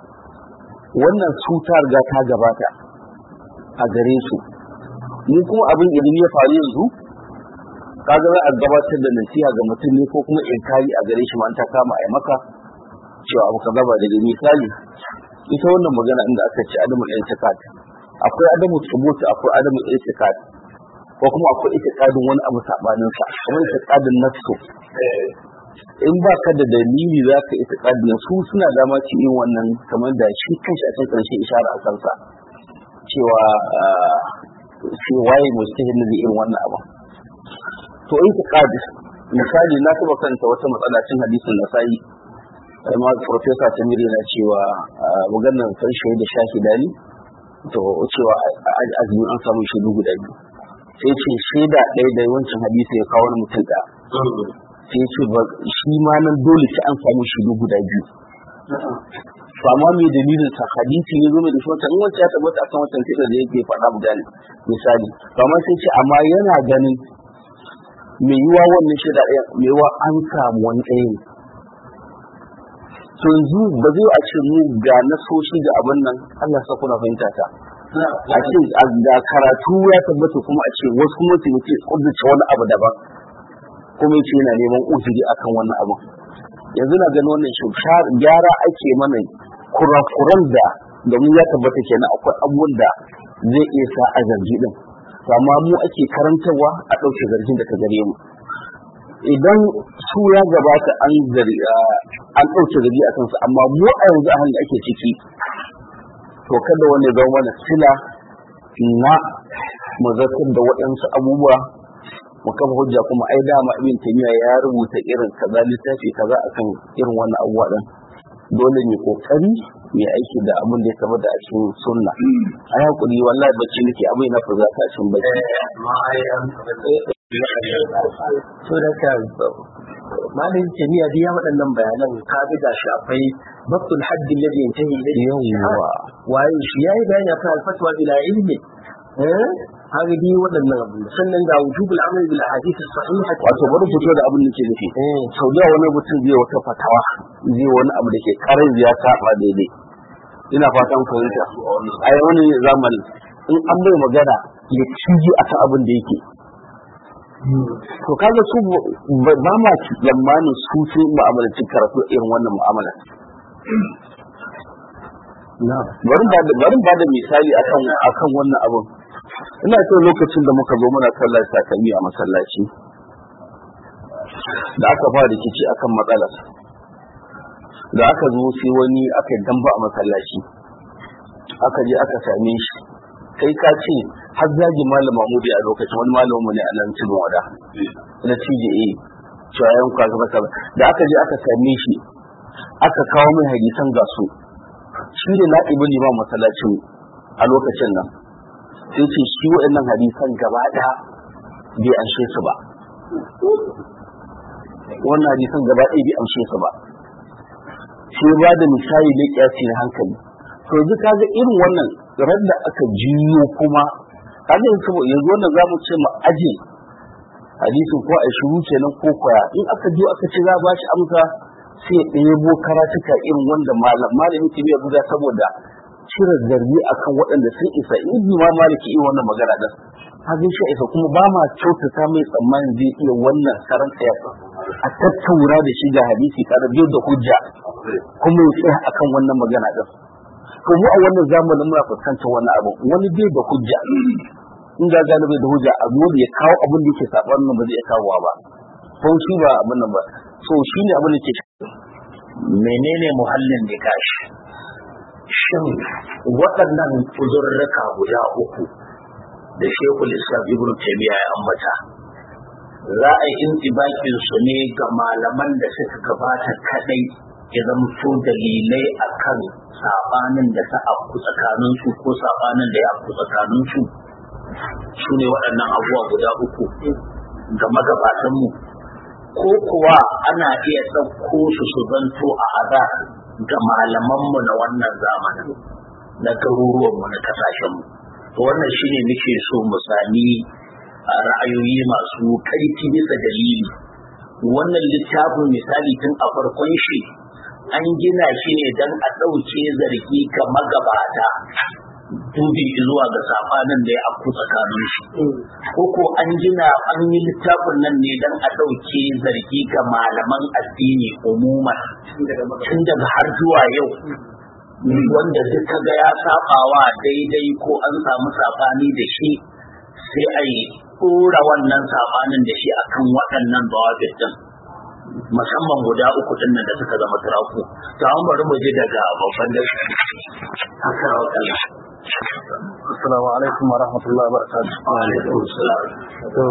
wannan cuta riga ta gabata a gare su mu kuma abin idan ya faru yanzu kaga za a gabatar da nasiha ga mutum ne ko kuma inkari a gare shi ma ta kama a maka cewa abu ka gaba daga misali ita wannan magana inda aka ce adamu iltiqat akwai adamu thubuti akwai adamu iltiqat ko kuma akwai itiqadin wani abu sabanin sa kamar itiqadin nafsu in ba ka da dalili za ka itiqadin su suna dama ci yin wannan kamar da shi kanshi a cikin karshe ishara a kansa cewa shi waye mustahil da irin wannan abu to itiqad misali na taba kanta wata matsala cin hadisin nasai amma professor Tamiri na cewa maganar san shi da shahida ne to cewa azumi an samu shaidu guda biyu sai ce shaida ɗaya da wancan hadisi ya kawo mutum ɗaya sai ce shi ma nan dole sai an samu shaidu guda biyu to amma me dalilin sa hadisi ne zo mai da shi wancan in wancan ya tabbata akan wancan sai da yake faɗa misali misali to amma sai ce amma yana ganin mai yiwa wannan shida ɗaya mai yiwa an samu wani ɗaya ne to yanzu ba zai a ce mu ga nasoshi da abin nan Allah sa kuna fahimta ta a ce ga karatu ya tabbata kuma a ce wasu kuma su ce kudurce wani abu daban kuma ce yana neman uzuri akan wannan abu yanzu na ganin wannan shi gyara ake mana kurakuran da domin ya tabbata kenan akwai abubuwan da zai iya sa a zargi din amma mu ake karantarwa a ɗauke zargin da ka gare mu idan su ya gabata an gari an ɗauke zargi a kansu amma mu a yanzu a hannun ake ciki to kada wani ya zama mana sila na mazartar da waɗansu abubuwa mu kafa hujja kuma ai dama ibn taymiya ya rubuta irin kaza littafi kaza akan irin wannan abubuwa din dole ne kokari mai aiki da abin da ya tabbata a cikin sunna a yi hakuri wallahi bacci nake abin na fuza ta cikin bacci so da ka malamin jami'a da ya waɗannan bayanan ka ga gashi akwai babtul haddi alladhi yantahi ilayhi Yawwa. waye shi yayi bayani akan alfatwa bila ilmi eh haka dai waɗannan abu sannan ga wujubul amal bil ahadith as-sahihah wato bari fito da abin da ke nufi sau da wani mutum zai wata fatawa zai wani abu da ke karin ya saba daidai ina fatan fahimta a yi wani zamani in an bai magana ya ciji a abin da yake to kaga su ba ba ma tsammanin su sai mu'amalanci karatu irin wannan mu'amala bari ba da bari ba da misali akan akan wannan abun ina ce lokacin da muka zo muna sallar takalmi a masallaci da aka fara rikici akan matsalar da aka zo sai wani aka yi damba a masallaci aka je aka same shi kai ka ce har zagi malam Mahmudi a lokacin wani malamin mu ne a nan cikin wada na TJA cewa yan kwa gaba kaza da aka je aka same shi aka kawo mai hadisan gasu shi ne na'ibin liman masallacin a lokacin nan sai ce shi waɗannan hadisan gaba ɗaya bai anshe su ba wannan hadisan gaba ɗaya bai amshe su ba sai ba da misali na kyasi na hankali to yanzu kaga irin wannan ran da aka jiyo kuma kaga yanzu yanzu wannan zamu ce mu aje hadisin ko a shiru kenan ko kwaya in aka jiyo aka ce za a bashi amsa sai ya ɗebo karatuka irin wanda malam malami ke biya buga saboda cire zargi akan waɗanda sun isa in ma maliki irin wannan magana din hajin shi isa kuma ba ma kyautata mai tsammanin zai iya wannan karan tsaya a tattaura da shi ga hadisi kada biyo da hujja kuma ya tsaya akan wannan magana din to mu a wannan zamanin muna fuskantar wannan abu wani bai da hujja in ga gane bai da hujja a zo ya kawo abin da yake saban nan ba zai kawo ba ko shi ba abin nan ba so shi ne abin da ke menene muhallin nikash shin waɗannan uzurruka guda uku da shekul islam ibn taymiya ya ambata za a yi intibakin su ne ga malaman da suka gabata kadai ya zamto dalilai akan sabanin da ta afku tsakanin su ko sabanin da ya afku tsakanin su su ne waɗannan abubuwa guda uku ga magabatanmu ko kuwa ana iya ɗauko su su zanto a ada ga malamanmu na wannan zamanin na garuruwanmu na ƙasashenmu to wannan shine muke so mu sami a ra'ayoyi masu kaifi bisa dalili wannan littafin misali tun a farkon shi an gina shi ne don a ɗauke zargi ga magabata dubi zuwa ga safanin da ya afku tsakanin shi ko ko an gina an yi littafin nan ne don a ɗauke zargi ga malaman addini umuman tun daga har zuwa yau wanda duka ga ya sabawa daidai ko an samu sabani da shi sai a yi ɗora wannan sabanin da shi akan waɗannan bawabit din musamman guda uku din nan da suka zama turaku to an bari mu ji daga babban da haka wakala Assalamu alaikum wa rahmatullahi wa barakatuh. alaikum salam To,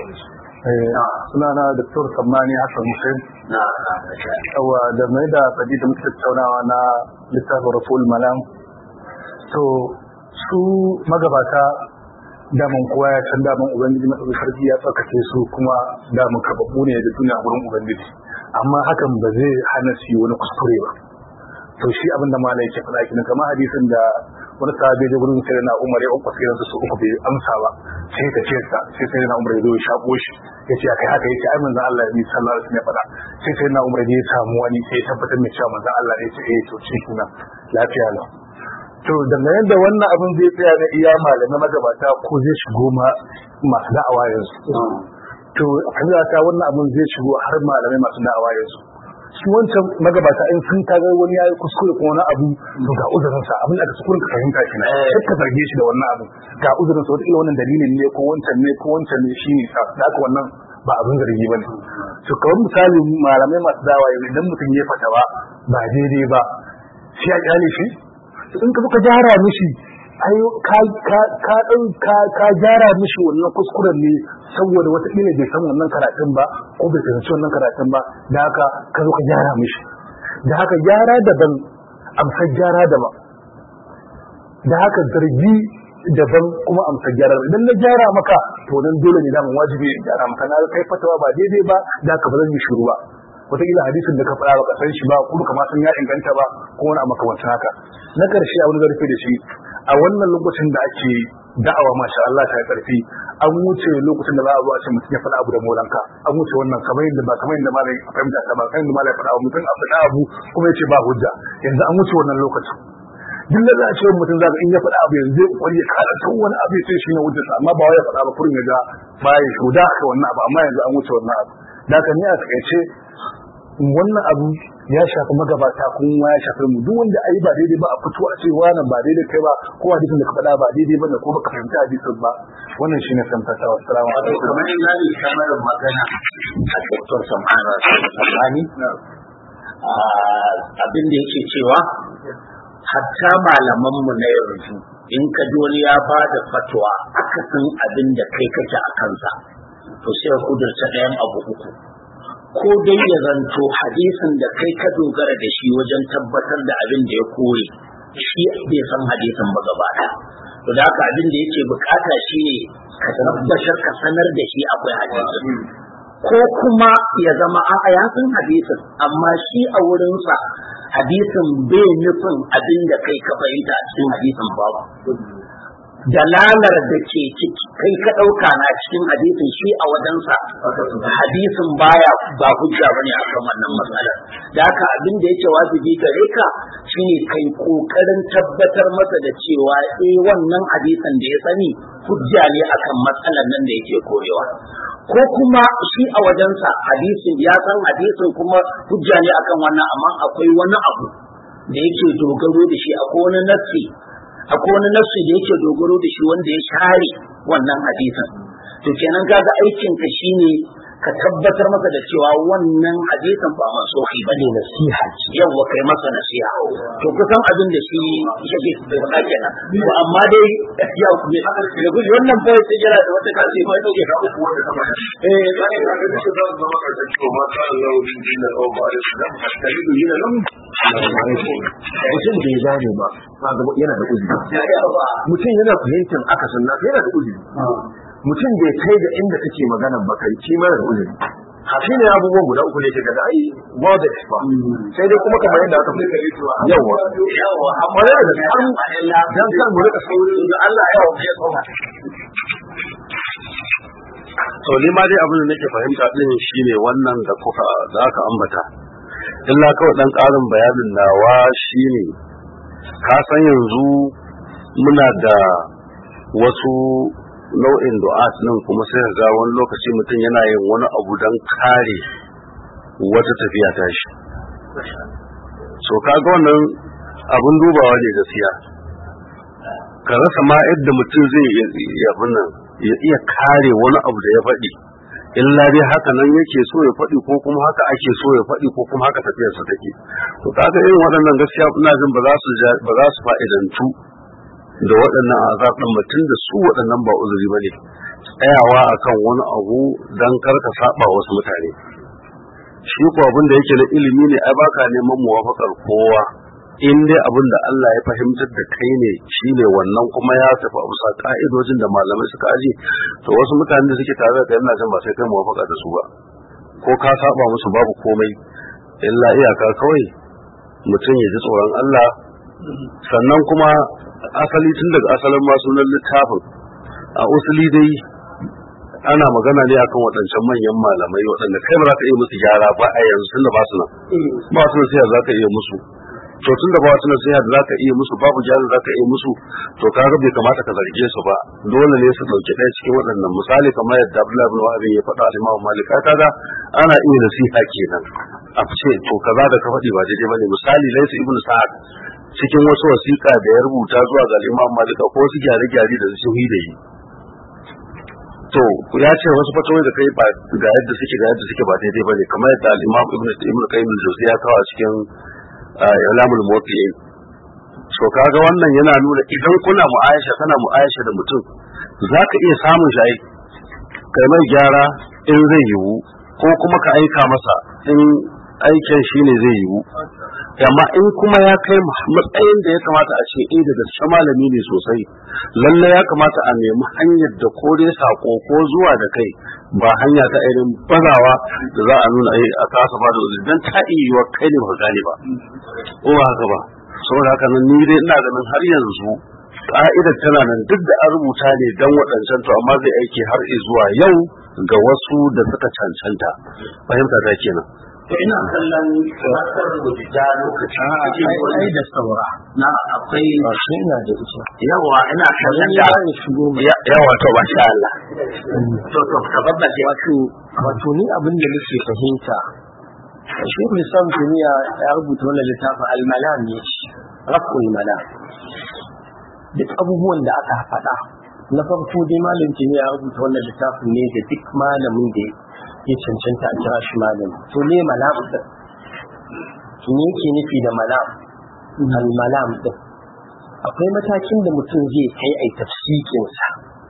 sunana Dr. Sammani Hassan Hussein. na Yawa da mai da fadi da muke tattaunawa na littafin Rasul Malam. To, su magabata daman kowa ya san daman Ubangiji na sarki ya tsarkake su kuma daman kababbu ne da duniya gurin Ubangiji. Amma hakan ba zai hana su yi wani kuskure ba. to shi abin da malai ke faɗa kenan kamar hadisin da wani sahabi da gurin sai na Umar ya uku sai su uku bai amsa ba sai ta ce sa sai sai na Umar ya zo ya shako shi ya ce akai haka yace ai manzo Allah ne sallallahu alaihi wasallam ya faɗa sai sai na Umar ya samu wani sai ya tabbatar mai cewa manzo Allah ne ya ce eh to shi kuma lafiya lau to dangane da wannan abin zai tsaya na iya malamai magabata ko zai shigo ma masu da'awa yanzu to kan ta wannan abin zai shigo har malamai masu da'awa yanzu shi wancan magabata in sun kaga wani yayi kuskure ko wani abu to ga uzurin sa abin da kuskuren ka fahimta shi ne sai ka zarge shi da wannan abu ga uzurin sa wata wannan dalilin ne ko wancan ne ko wancan ne shi ne sa da haka wannan ba abin zargi bane to kawai misali malamai masu dawa yanzu idan mutum ya fatawa ba daidai ba sai ya kyale shi in ka ka gyara mishi ai ka ka ka ka ka gyara mishi wannan kuskuren ne saboda wata ila bai san wannan karatun ba ko bai fahimci wannan karatun ba da haka ka zo ka gyara mishi da haka gyara daban amsar gyara daban da haka zargi daban kuma amsar gyara idan na gyara maka to nan dole ne daman wajibi in gyara maka na kai fatawa ba daidai ba da haka ba zan yi shiru ba wataƙila hadisin da ka faɗa baka san shi ba ko baka ma san ya inganta ba ko wani abu makamancin haka na ƙarshe abin da rufe da shi a wannan lokacin da ake da'awa masha Allah ta karfi an wuce lokacin da za a zo a ce mutum ya faɗa abu da molanka an wuce wannan kamar yadda ba kamar yadda malai fahimta ta ba kamar yadda malai faɗa mutum a faɗa abu kuma ya ce ba hujja yanzu an wuce wannan lokacin duk da za a ce mutum za in ya faɗa abu yanzu zai kwari ya karanta wani abu ya ce shi ne hujjarsa amma ba wai ya faɗa ba kurin ya ga baya shuda aka wannan abu amma yanzu an wuce wannan abu da haka ni a takaice wannan abu ya shafi magabata kuma ya shafi mu duk wanda ayi ba daidai ba a fito a ce wani ba daidai kai ba ko hadisin da ka faɗa ba daidai ba ne ko baka fahimta hadisin ba wannan shine fahimta wa assalamu alaikum kamar in zai kamar magana a Dr. Sam'ana Sani abin da yake cewa hatta malamanmu na yanzu in ka ji wani ya ba da fatwa akasin abin da kai kake a kansa to sai kudurta ɗayan abu uku ko dai ya zanto hadisin da kai ka dogara da shi wajen tabbatar da abin da ya kore shi bai san hadisin ba gaba ɗaya to da haka abin da yake bukata shi ne ka tabbatar ka sanar da shi akwai hadisin ko kuma ya zama a ya san hadisin amma shi a wurinsa hadisin bai nufin abin da kai ka fahimta a cikin hadisin babu dalalar da ke ciki kai ka ɗauka na cikin hadisin shi a wajensa hadisin baya ba hujja bane akan wannan matsalar da haka abin da yake wajibi gare ka shine kai kokarin tabbatar masa da cewa eh wannan hadisin da ya sani hujja ne akan matsalar nan da yake korewa ko kuma shi a wajensa hadisin ya san hadisin kuma hujja ne akan wannan amma akwai wani abu da yake dogaro da shi akwai wani nassi akwai wani nassi da yake dogaro da shi wanda ya share wannan hadisin to kenan kaga aikin ka shine ka tabbatar masa da cewa wannan hadisin ba masohi bane nasiha ce yawa kai masa nasiha to kusan abin da shi yake faɗa kenan to amma dai ya ne da guji wannan fa sai jira da wata kasi mai dauke ka uku wanda kama eh sai ka ga shi da zama ka ce to ma ta Allah din dinar wa ba da shi da talibu yana nan mutum bai gane ba yana da uzuri mutum yana fahimtar akasin nasa yana da uzuri mutum bai kai da inda take magana ba kai shi mara da uzuri shi ne abubuwan guda uku ne ke gada ai wada ba sai dai kuma kamar yadda aka fi yawa yawa amma yana da an dan kan mu rika sauri da Allah yawa ya tsoma to ni ma dai abin da nake fahimta din shine wannan da kuka da aka ambata illa kawai dan karin bayanin nawa shine ka san yanzu muna da wasu nau'in du'at nan kuma sai ga wani lokaci mutum yana yin wani abu don kare wata tafiya ta shi so kaga wannan abun dubawa ne gaskiya ka rasa ma yadda mutum zai iya nan ya iya kare wani abu da ya faɗi illa dai haka nan yake so ya faɗi ko kuma haka ake so ya faɗi ko kuma haka tafiyarsa take to kaga irin waɗannan gaskiya ina jin ba za su ba za su fa'idantu da waɗannan azab ɗin mutum da su waɗannan ba uzuri ba ne tsayawa akan wani abu don karka saba wasu mutane shi ko abin da yake na ilimi ne ai baka neman muwafaqar kowa in dai abin da Allah ya fahimtar da kai ne shine wannan kuma ya tafi a bisa ka'idojin da malamai suka aje to wasu mutane da suke tare da kai ina jin ba sai kai muwafaqa da su ba ko ka saba musu babu komai illa iyaka kawai mutum ya ji tsoron Allah sannan kuma asali tun daga asalin ma sunan littafin a usuli dai ana magana ne akan waɗancan manyan malamai waɗanda kai ba za ka iya musu gyara ba a yanzu tun da ba su nan ba su nan sai za ka iya musu to tun da ba su nan sai za ka iya musu babu gyara za ka iya musu to kaga bai kamata ka zarge su ba dole ne su ɗauki ɗaya cikin waɗannan misali kamar yadda Abdullahi bin Wahab ya faɗa al-Imam Malik kaga ana iya nasiha kenan a ce to kaza da ka faɗi ba daidai bane misali Laysa ibn Sa'ad cikin wasu wasiƙa da ya rubuta zuwa ga Imam Malik ko wasu gyare-gyare da su yi da yi to ya ce wasu fatoyi da kai ba ga yadda suke ga yadda suke ba daidai bane kamar yadda al-Imam Ibn Ibn Qayyim al-Jawziyya ya kawo a cikin Ilamul Muwaqqi'in so kaga wannan yana nuna idan kuna mu'ayasha kana mu'ayasha da mutum zaka iya samun shi ai kai mai gyara in zai yiwu ko kuma ka aika masa in aikin shi ne zai yiwu amma in kuma ya kai matsayin da ya kamata a ce eh da gaske malami ne sosai lalle ya kamata a nemi hanyar da ko dai sako ko zuwa da kai ba hanya ta irin bazawa da za a nuna a kasa ba da uzuri dan ta iya kai ne ba gane ba ko ba haka ba saboda haka nan ni dai ina ganin har yanzu ka'idar tana nan duk da an rubuta ne dan waɗancan to amma zai aiki har zuwa yau ga wasu da suka cancanta fahimta ta kenan to ina kallon matar rubuta lokaci ai da saura na akwai shi ina da ita yawa ina kallon da yawa to ba sha Allah to to ka babbace wato wato ni abin da nake fahimta Shekul Islam Tuniya ya rubuta wannan littafin Al-Malam ne Raf'ul Malam duk abubuwan da aka faɗa na farko dai malam Tuniya ya rubuta wannan littafin ne da duk malamin da ya cancanta a kira shi malami to ne malam din me yake nufi da malam Al-Malam din akwai matakin da mutum zai kai ai tafsikinsa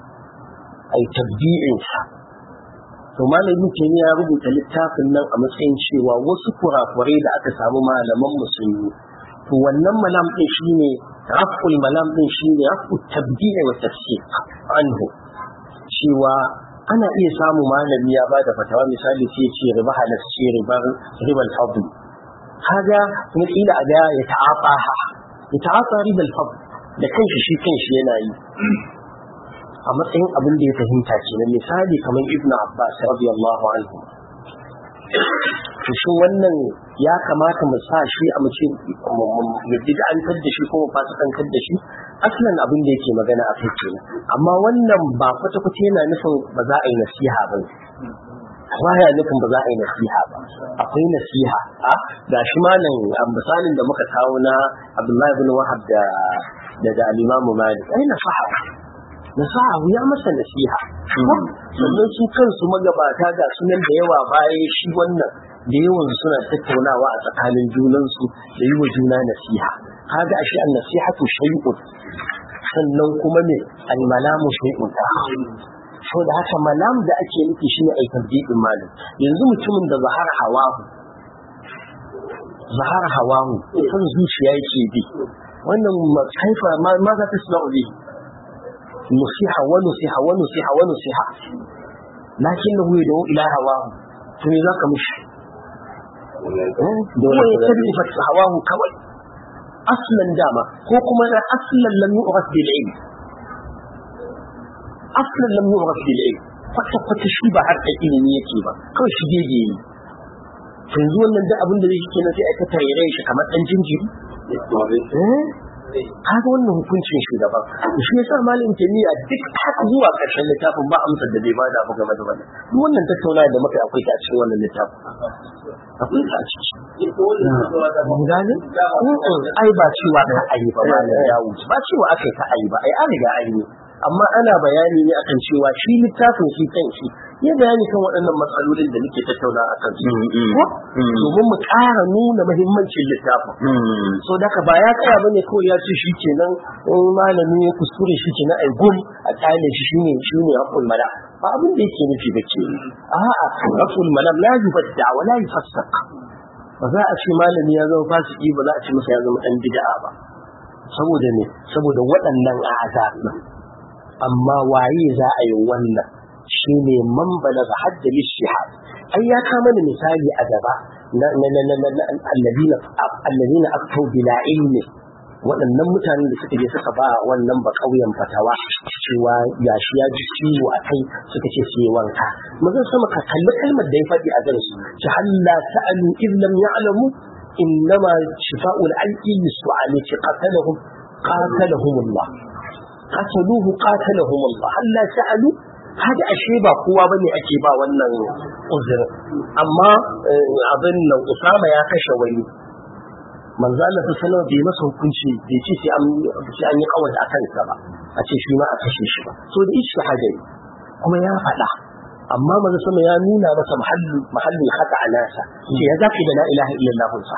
ai tabbi'insa to malamin kenan ya rubuta littafin nan a matsayin cewa wasu kurakurai da aka samu malaman musulmi to wannan malam din shine raful malam din shine rafu tabdi'i wa tafsir anhu cewa ana iya samu malami ya bada fatawa misali sai ce riba halasci ribar ribal fadl kaga kuma ila ada ya ta'afa ya ta'afa ribal fadl da kanshi shi kanshi yana yi a matsayin abin da ya fahimta ke na misali kamar ibn abbas radiyallahu anhu to shin wannan ya kamata mu sa shi a mace mu bid'antar da shi ko mu fasikantar da shi aslan abin da yake magana a kai kenan amma wannan ba kwata kwata yana nufin ba za a yi nasiha ba baya nufin ba za a yi nasiha ba akwai nasiha a ga shi malam misalin da muka kawo na abdullahi ibn wahab da da al-imamu malik ai nasaha nasaha ya masa nasiha sannan su kansu magabata ga sunan da yawa bayan shi wannan da yawan suna tattaunawa a tsakanin junansu da yi wa juna nasiha kaga ashe an nasihatu shay'un sannan kuma ne al-malamu shay'un so da haka malam da ake nufi shine ai tabdidin malam yanzu mutumin da zahar hawahu zahar hawahu kan zuciya yake bi wannan kaifa ma za ta suna ubi نصيحة ونصيحة ونصيحة ونصيحة لكنه يدعو إلى هواه ثم ذاك مش هو يتبع هواه كوي أصلا داما هو كما أصلا لم يعرف بالعلم أصلا لم يعرف بالعلم kwata kwata shi ba har ilimi yake ba kawai shi gege yi yanzu wannan da abin da zai kenan sai aka tare shi kamar dan jinjiri kaga wannan hukuncin shugaban shi yasa malam jami'a duk haka zuwa karshen littafin ba amsar da bai bada ba game da wannan duk wannan tattaunawa da muka akwai ta a cikin wannan littafin akwai ta a ciki mun gane ai ba cewa ka ayi ba malam ya wuce ba cewa aka ka ayi ba ai an riga an yi amma ana bayani ne akan cewa shi littafin shi kan shi ya bayani kan waɗannan matsalolin da muke tattauna a kan su domin mu ƙara nuna muhimmancin littafin so daga ba ya tsaya bane kawai ya ce shi kenan in malami ya kuskure shi kenan ai gum a kyale shi shine shine hakul mala ba abin da yake nufi ba ke a'a hakul mala la yubadda wa la yufassaq ba za a ce malami ya zama fasiki ba za a ce masa ya zama dan bid'a ba saboda ne saboda waɗannan a'azab amma waye za a yi wannan shi ne man balaga hadda lishihad ai ya kama da misali a gaba na na na na na alladina alladina aktu bila ilmi waɗannan mutanen da suka je suka ba wannan ba ƙauyen fatawa cewa ya shi ya ji ciwo a kai suka ce su yi wanka mazan sama ka kalli kalmar da ya faɗi a gare su ci halla sa'alu in lam ya'lamu innama shifa'ul alqi su'ali ci qatalahum qatalahum Allah qataluhu qatalahum Allah halla sa'alu hada ashe ba kowa bane ake ba wannan uzurin amma abin nan Usama ya kashe wani manzo Allah sallallahu alaihi bai masa hukunci bai ce sai an sai an yi kawai akan sa ba a ce shi ma a kashe shi ba so da ishhada kuma ya faɗa amma manzo sama ya nuna masa mahallu mahallin haka a nasa ce ya zaki da la ilaha illallah sa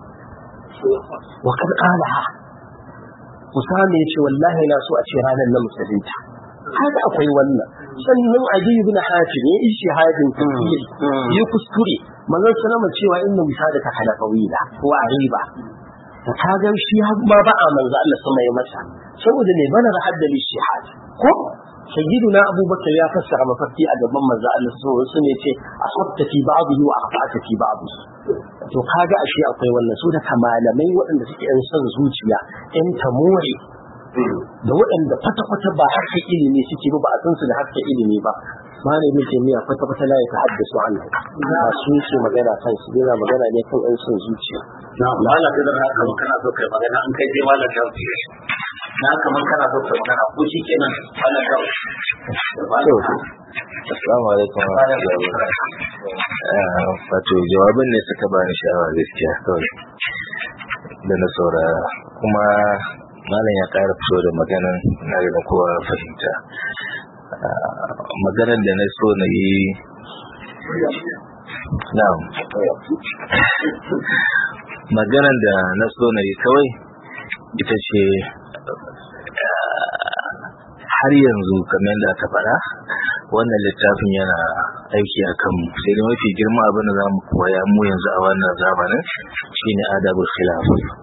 wa kad qalaha Usama ya ce wallahi na so a ce ranar na musulunta haka akwai wannan sannan adi ibn hatim ya ishi hadin tafsir ya kuskure manzon sallama cewa inna misada ka halafawila ko ariba da ka ga shi har ma ba a manzo Allah sama ya masa saboda ne bana da haddali shihad ko sayyiduna abubakar ya fassara mafarki a gaban manzo Allah sallallahu alaihi wasallam yace asabta fi ba'dihi wa aqta'ta fi ba'dihi to kaga ashe akwai wannan su da malamai waɗanda suke yan son zuciya yan tamore da waɗanda kwata-kwata ba harkar ilimi suke ba ba a san su da harkar ilimi ba malamin jami'a kwata-kwata la ya tahaddasu an ba su ce magana kan su yana magana ne kan yan son zuciya na Allah da haka kana so kai magana an kai dai malam da na kamar kana so kai magana ko shi kenan malam da Assalamu alaikum wa rahmatullahi wa barakatuh. Wato jawabin ne suka bani sha'awa gaskiya kawai da na saurara kuma malam ya ƙara fito da maganan na da kowa fahimta. Maganar da na so na yi na'am maganar da na so na yi kawai ita ce har yanzu kamar yadda aka faɗa wannan littafin yana aiki a kanmu sai da mafi girma abin da za mu koya mu yanzu a wannan zamanin shine adabul khilaf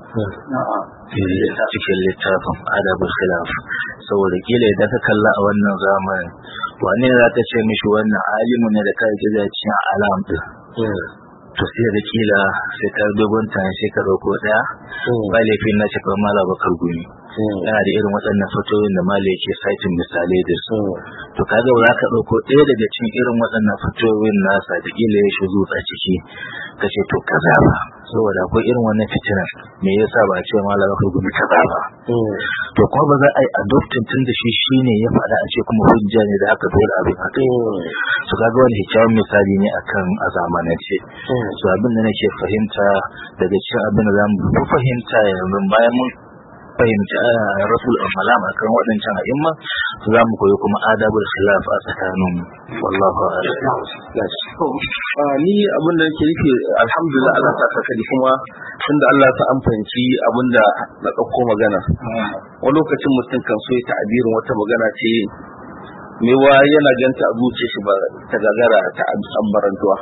cikin littafin adabul khilaf saboda kila idan ka kalla a wannan zamanin wane za ka ce mishi wannan alimu ne da ka yi cikin alam din to sai da kila sai ka dogon tani sai ka ɗauko ɗaya ba laifin na cikin mala bakar gumi yana da irin waɗannan fatoyin da mala yake saitin misalai da su to kaga ba za ka ɗauko ɗaya daga cikin irin waɗannan fatoyin nasa da kila ya shi a ciki ka ce to kaza ba saboda akwai irin wannan fitinan me yasa ba a ce mala bakar gumi kaza ba to kuma ba za a yi adoptin tun da shi shine ya faɗa a ce kuma hujja ne da aka dole abin haka to kaga wani kyakkyawan misali ne akan a zamanance so abin da nake fahimta daga cikin abin da zamu fi fahimta yanzu bayan mun fahimci rasul al-malam akan waɗancan a'imma to za mu koyi kuma adabul khilaf a tsakanin wallahu a'lam ni abin da nake nufi alhamdulillah Allah ta saka ni kuma tunda Allah ta amfanci abin da na ɗauko magana wani lokacin mutum kan so ya ta'abirin wata magana ce mewa yana ganta a zuciya shi ba ta gagara ta ambarantuwa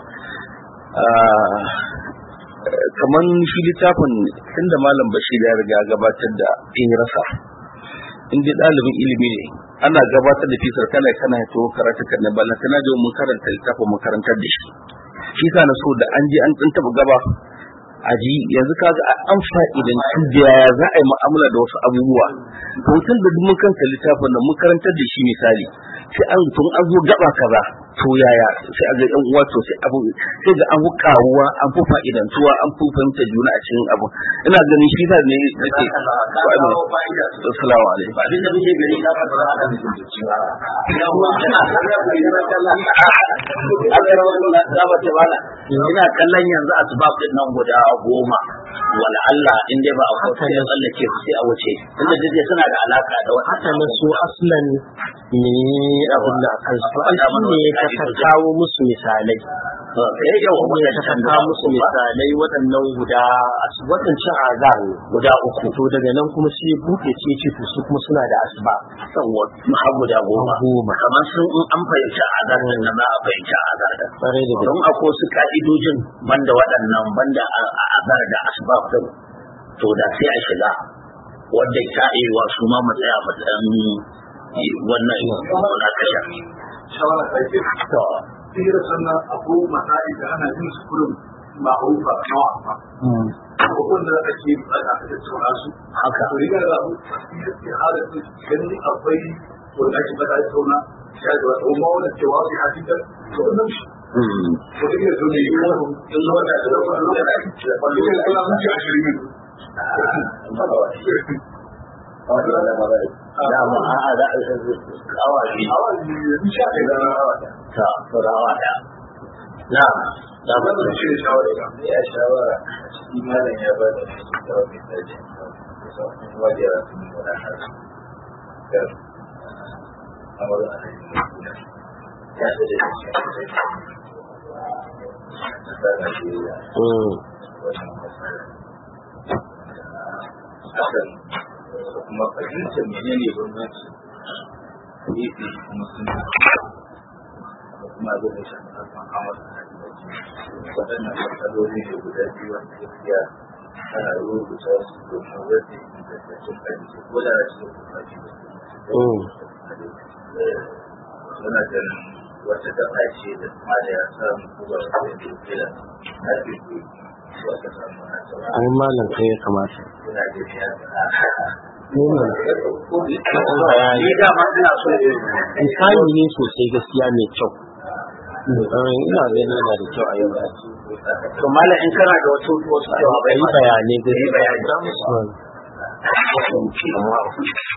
kamar shi littafin tunda malam bashir ya riga gabatar da in rasa in dai ɗalibin ilimi ne ana gabatar da fisar kana kana to karatu kan ballan kana da mun karanta littafin mun karantar da shi shi sa na so da an je an taba gaba aji yanzu kaga an fa'idan da ya za a yi mu'amala da wasu abubuwa hoton da mun kanta littafin nan mun karantar da shi misali sai an tun an zo gaba kaza to yaya sai a ga yan uwa to sai abu sai ga an fi karuwa an fi fa'idantuwa an fi fahimta juna a cikin abu ina ganin shi da ne nake assalamu alaikum abin da muke gari na ka fara da cewa ya mu kana ina kallon yanzu asbab din nan guda goma wala Allah in dai ba a kwata ya tsallake su sai a wuce tunda dai suna da alaka da wata haka na su aslan ne abin da kan su an ne ka kawo musu misalai eh yau kuma ya ka kawo musu misalai waɗannan guda waɗancan azar ne guda uku to daga nan kuma sai buɗe ce ce to su kuma suna da asba yawa har guda goma goma kamar sun in an fahimci azar din nan za a fahimci azar din ƙwarai da don akwai su ka'idojin banda waɗannan banda azar da asbab din to da sai a shiga wanda ta yi wa su ma matsaya matsayin wannan na kasha shawara ta ce to tsira sannan akwai masai da ana yin su kurin ba a rufa nawa ba abubuwan da ake bukata a tattauna su haka to riga da abu ya hada su ganin akwai wanda ake bada tattauna ya da wata umma wanda cewa su hafi da to wannan shi ko da yake ne yi wani in zo da da wani da da da wani da kula mun ji ashirin dama a'a za a awa biyu awa ne insha Allah ta furawa da na da ba wannan shi ne shawara ga ya shawara shi malam ya ba da shi ta wani tsaje wajen ya rasu ne wani haka a magana da ya da da shi ta da shi ya wajen masana hakan kuma fahimtar menene bambanci gefe kuma suna da kuma abin da shafi harkar hawa da hajji waɗannan matsaloli ne guda biyu wanda gaskiya ana rubuta su domin wanda ya kasance hadisi ko da na cikin kufafi suna ganin wata gaba ce da kuma da ya samu kuma da ya kila na biyu wata samu na tsawon ai malam kai ya kamata suna da ya ne ne ni dama ina so misali ne sosai gaskiya mai kyau ina ganin yana da kyau a yau to malam in kana da wasu wasu cewa bai yi bayanai gaskiya bayani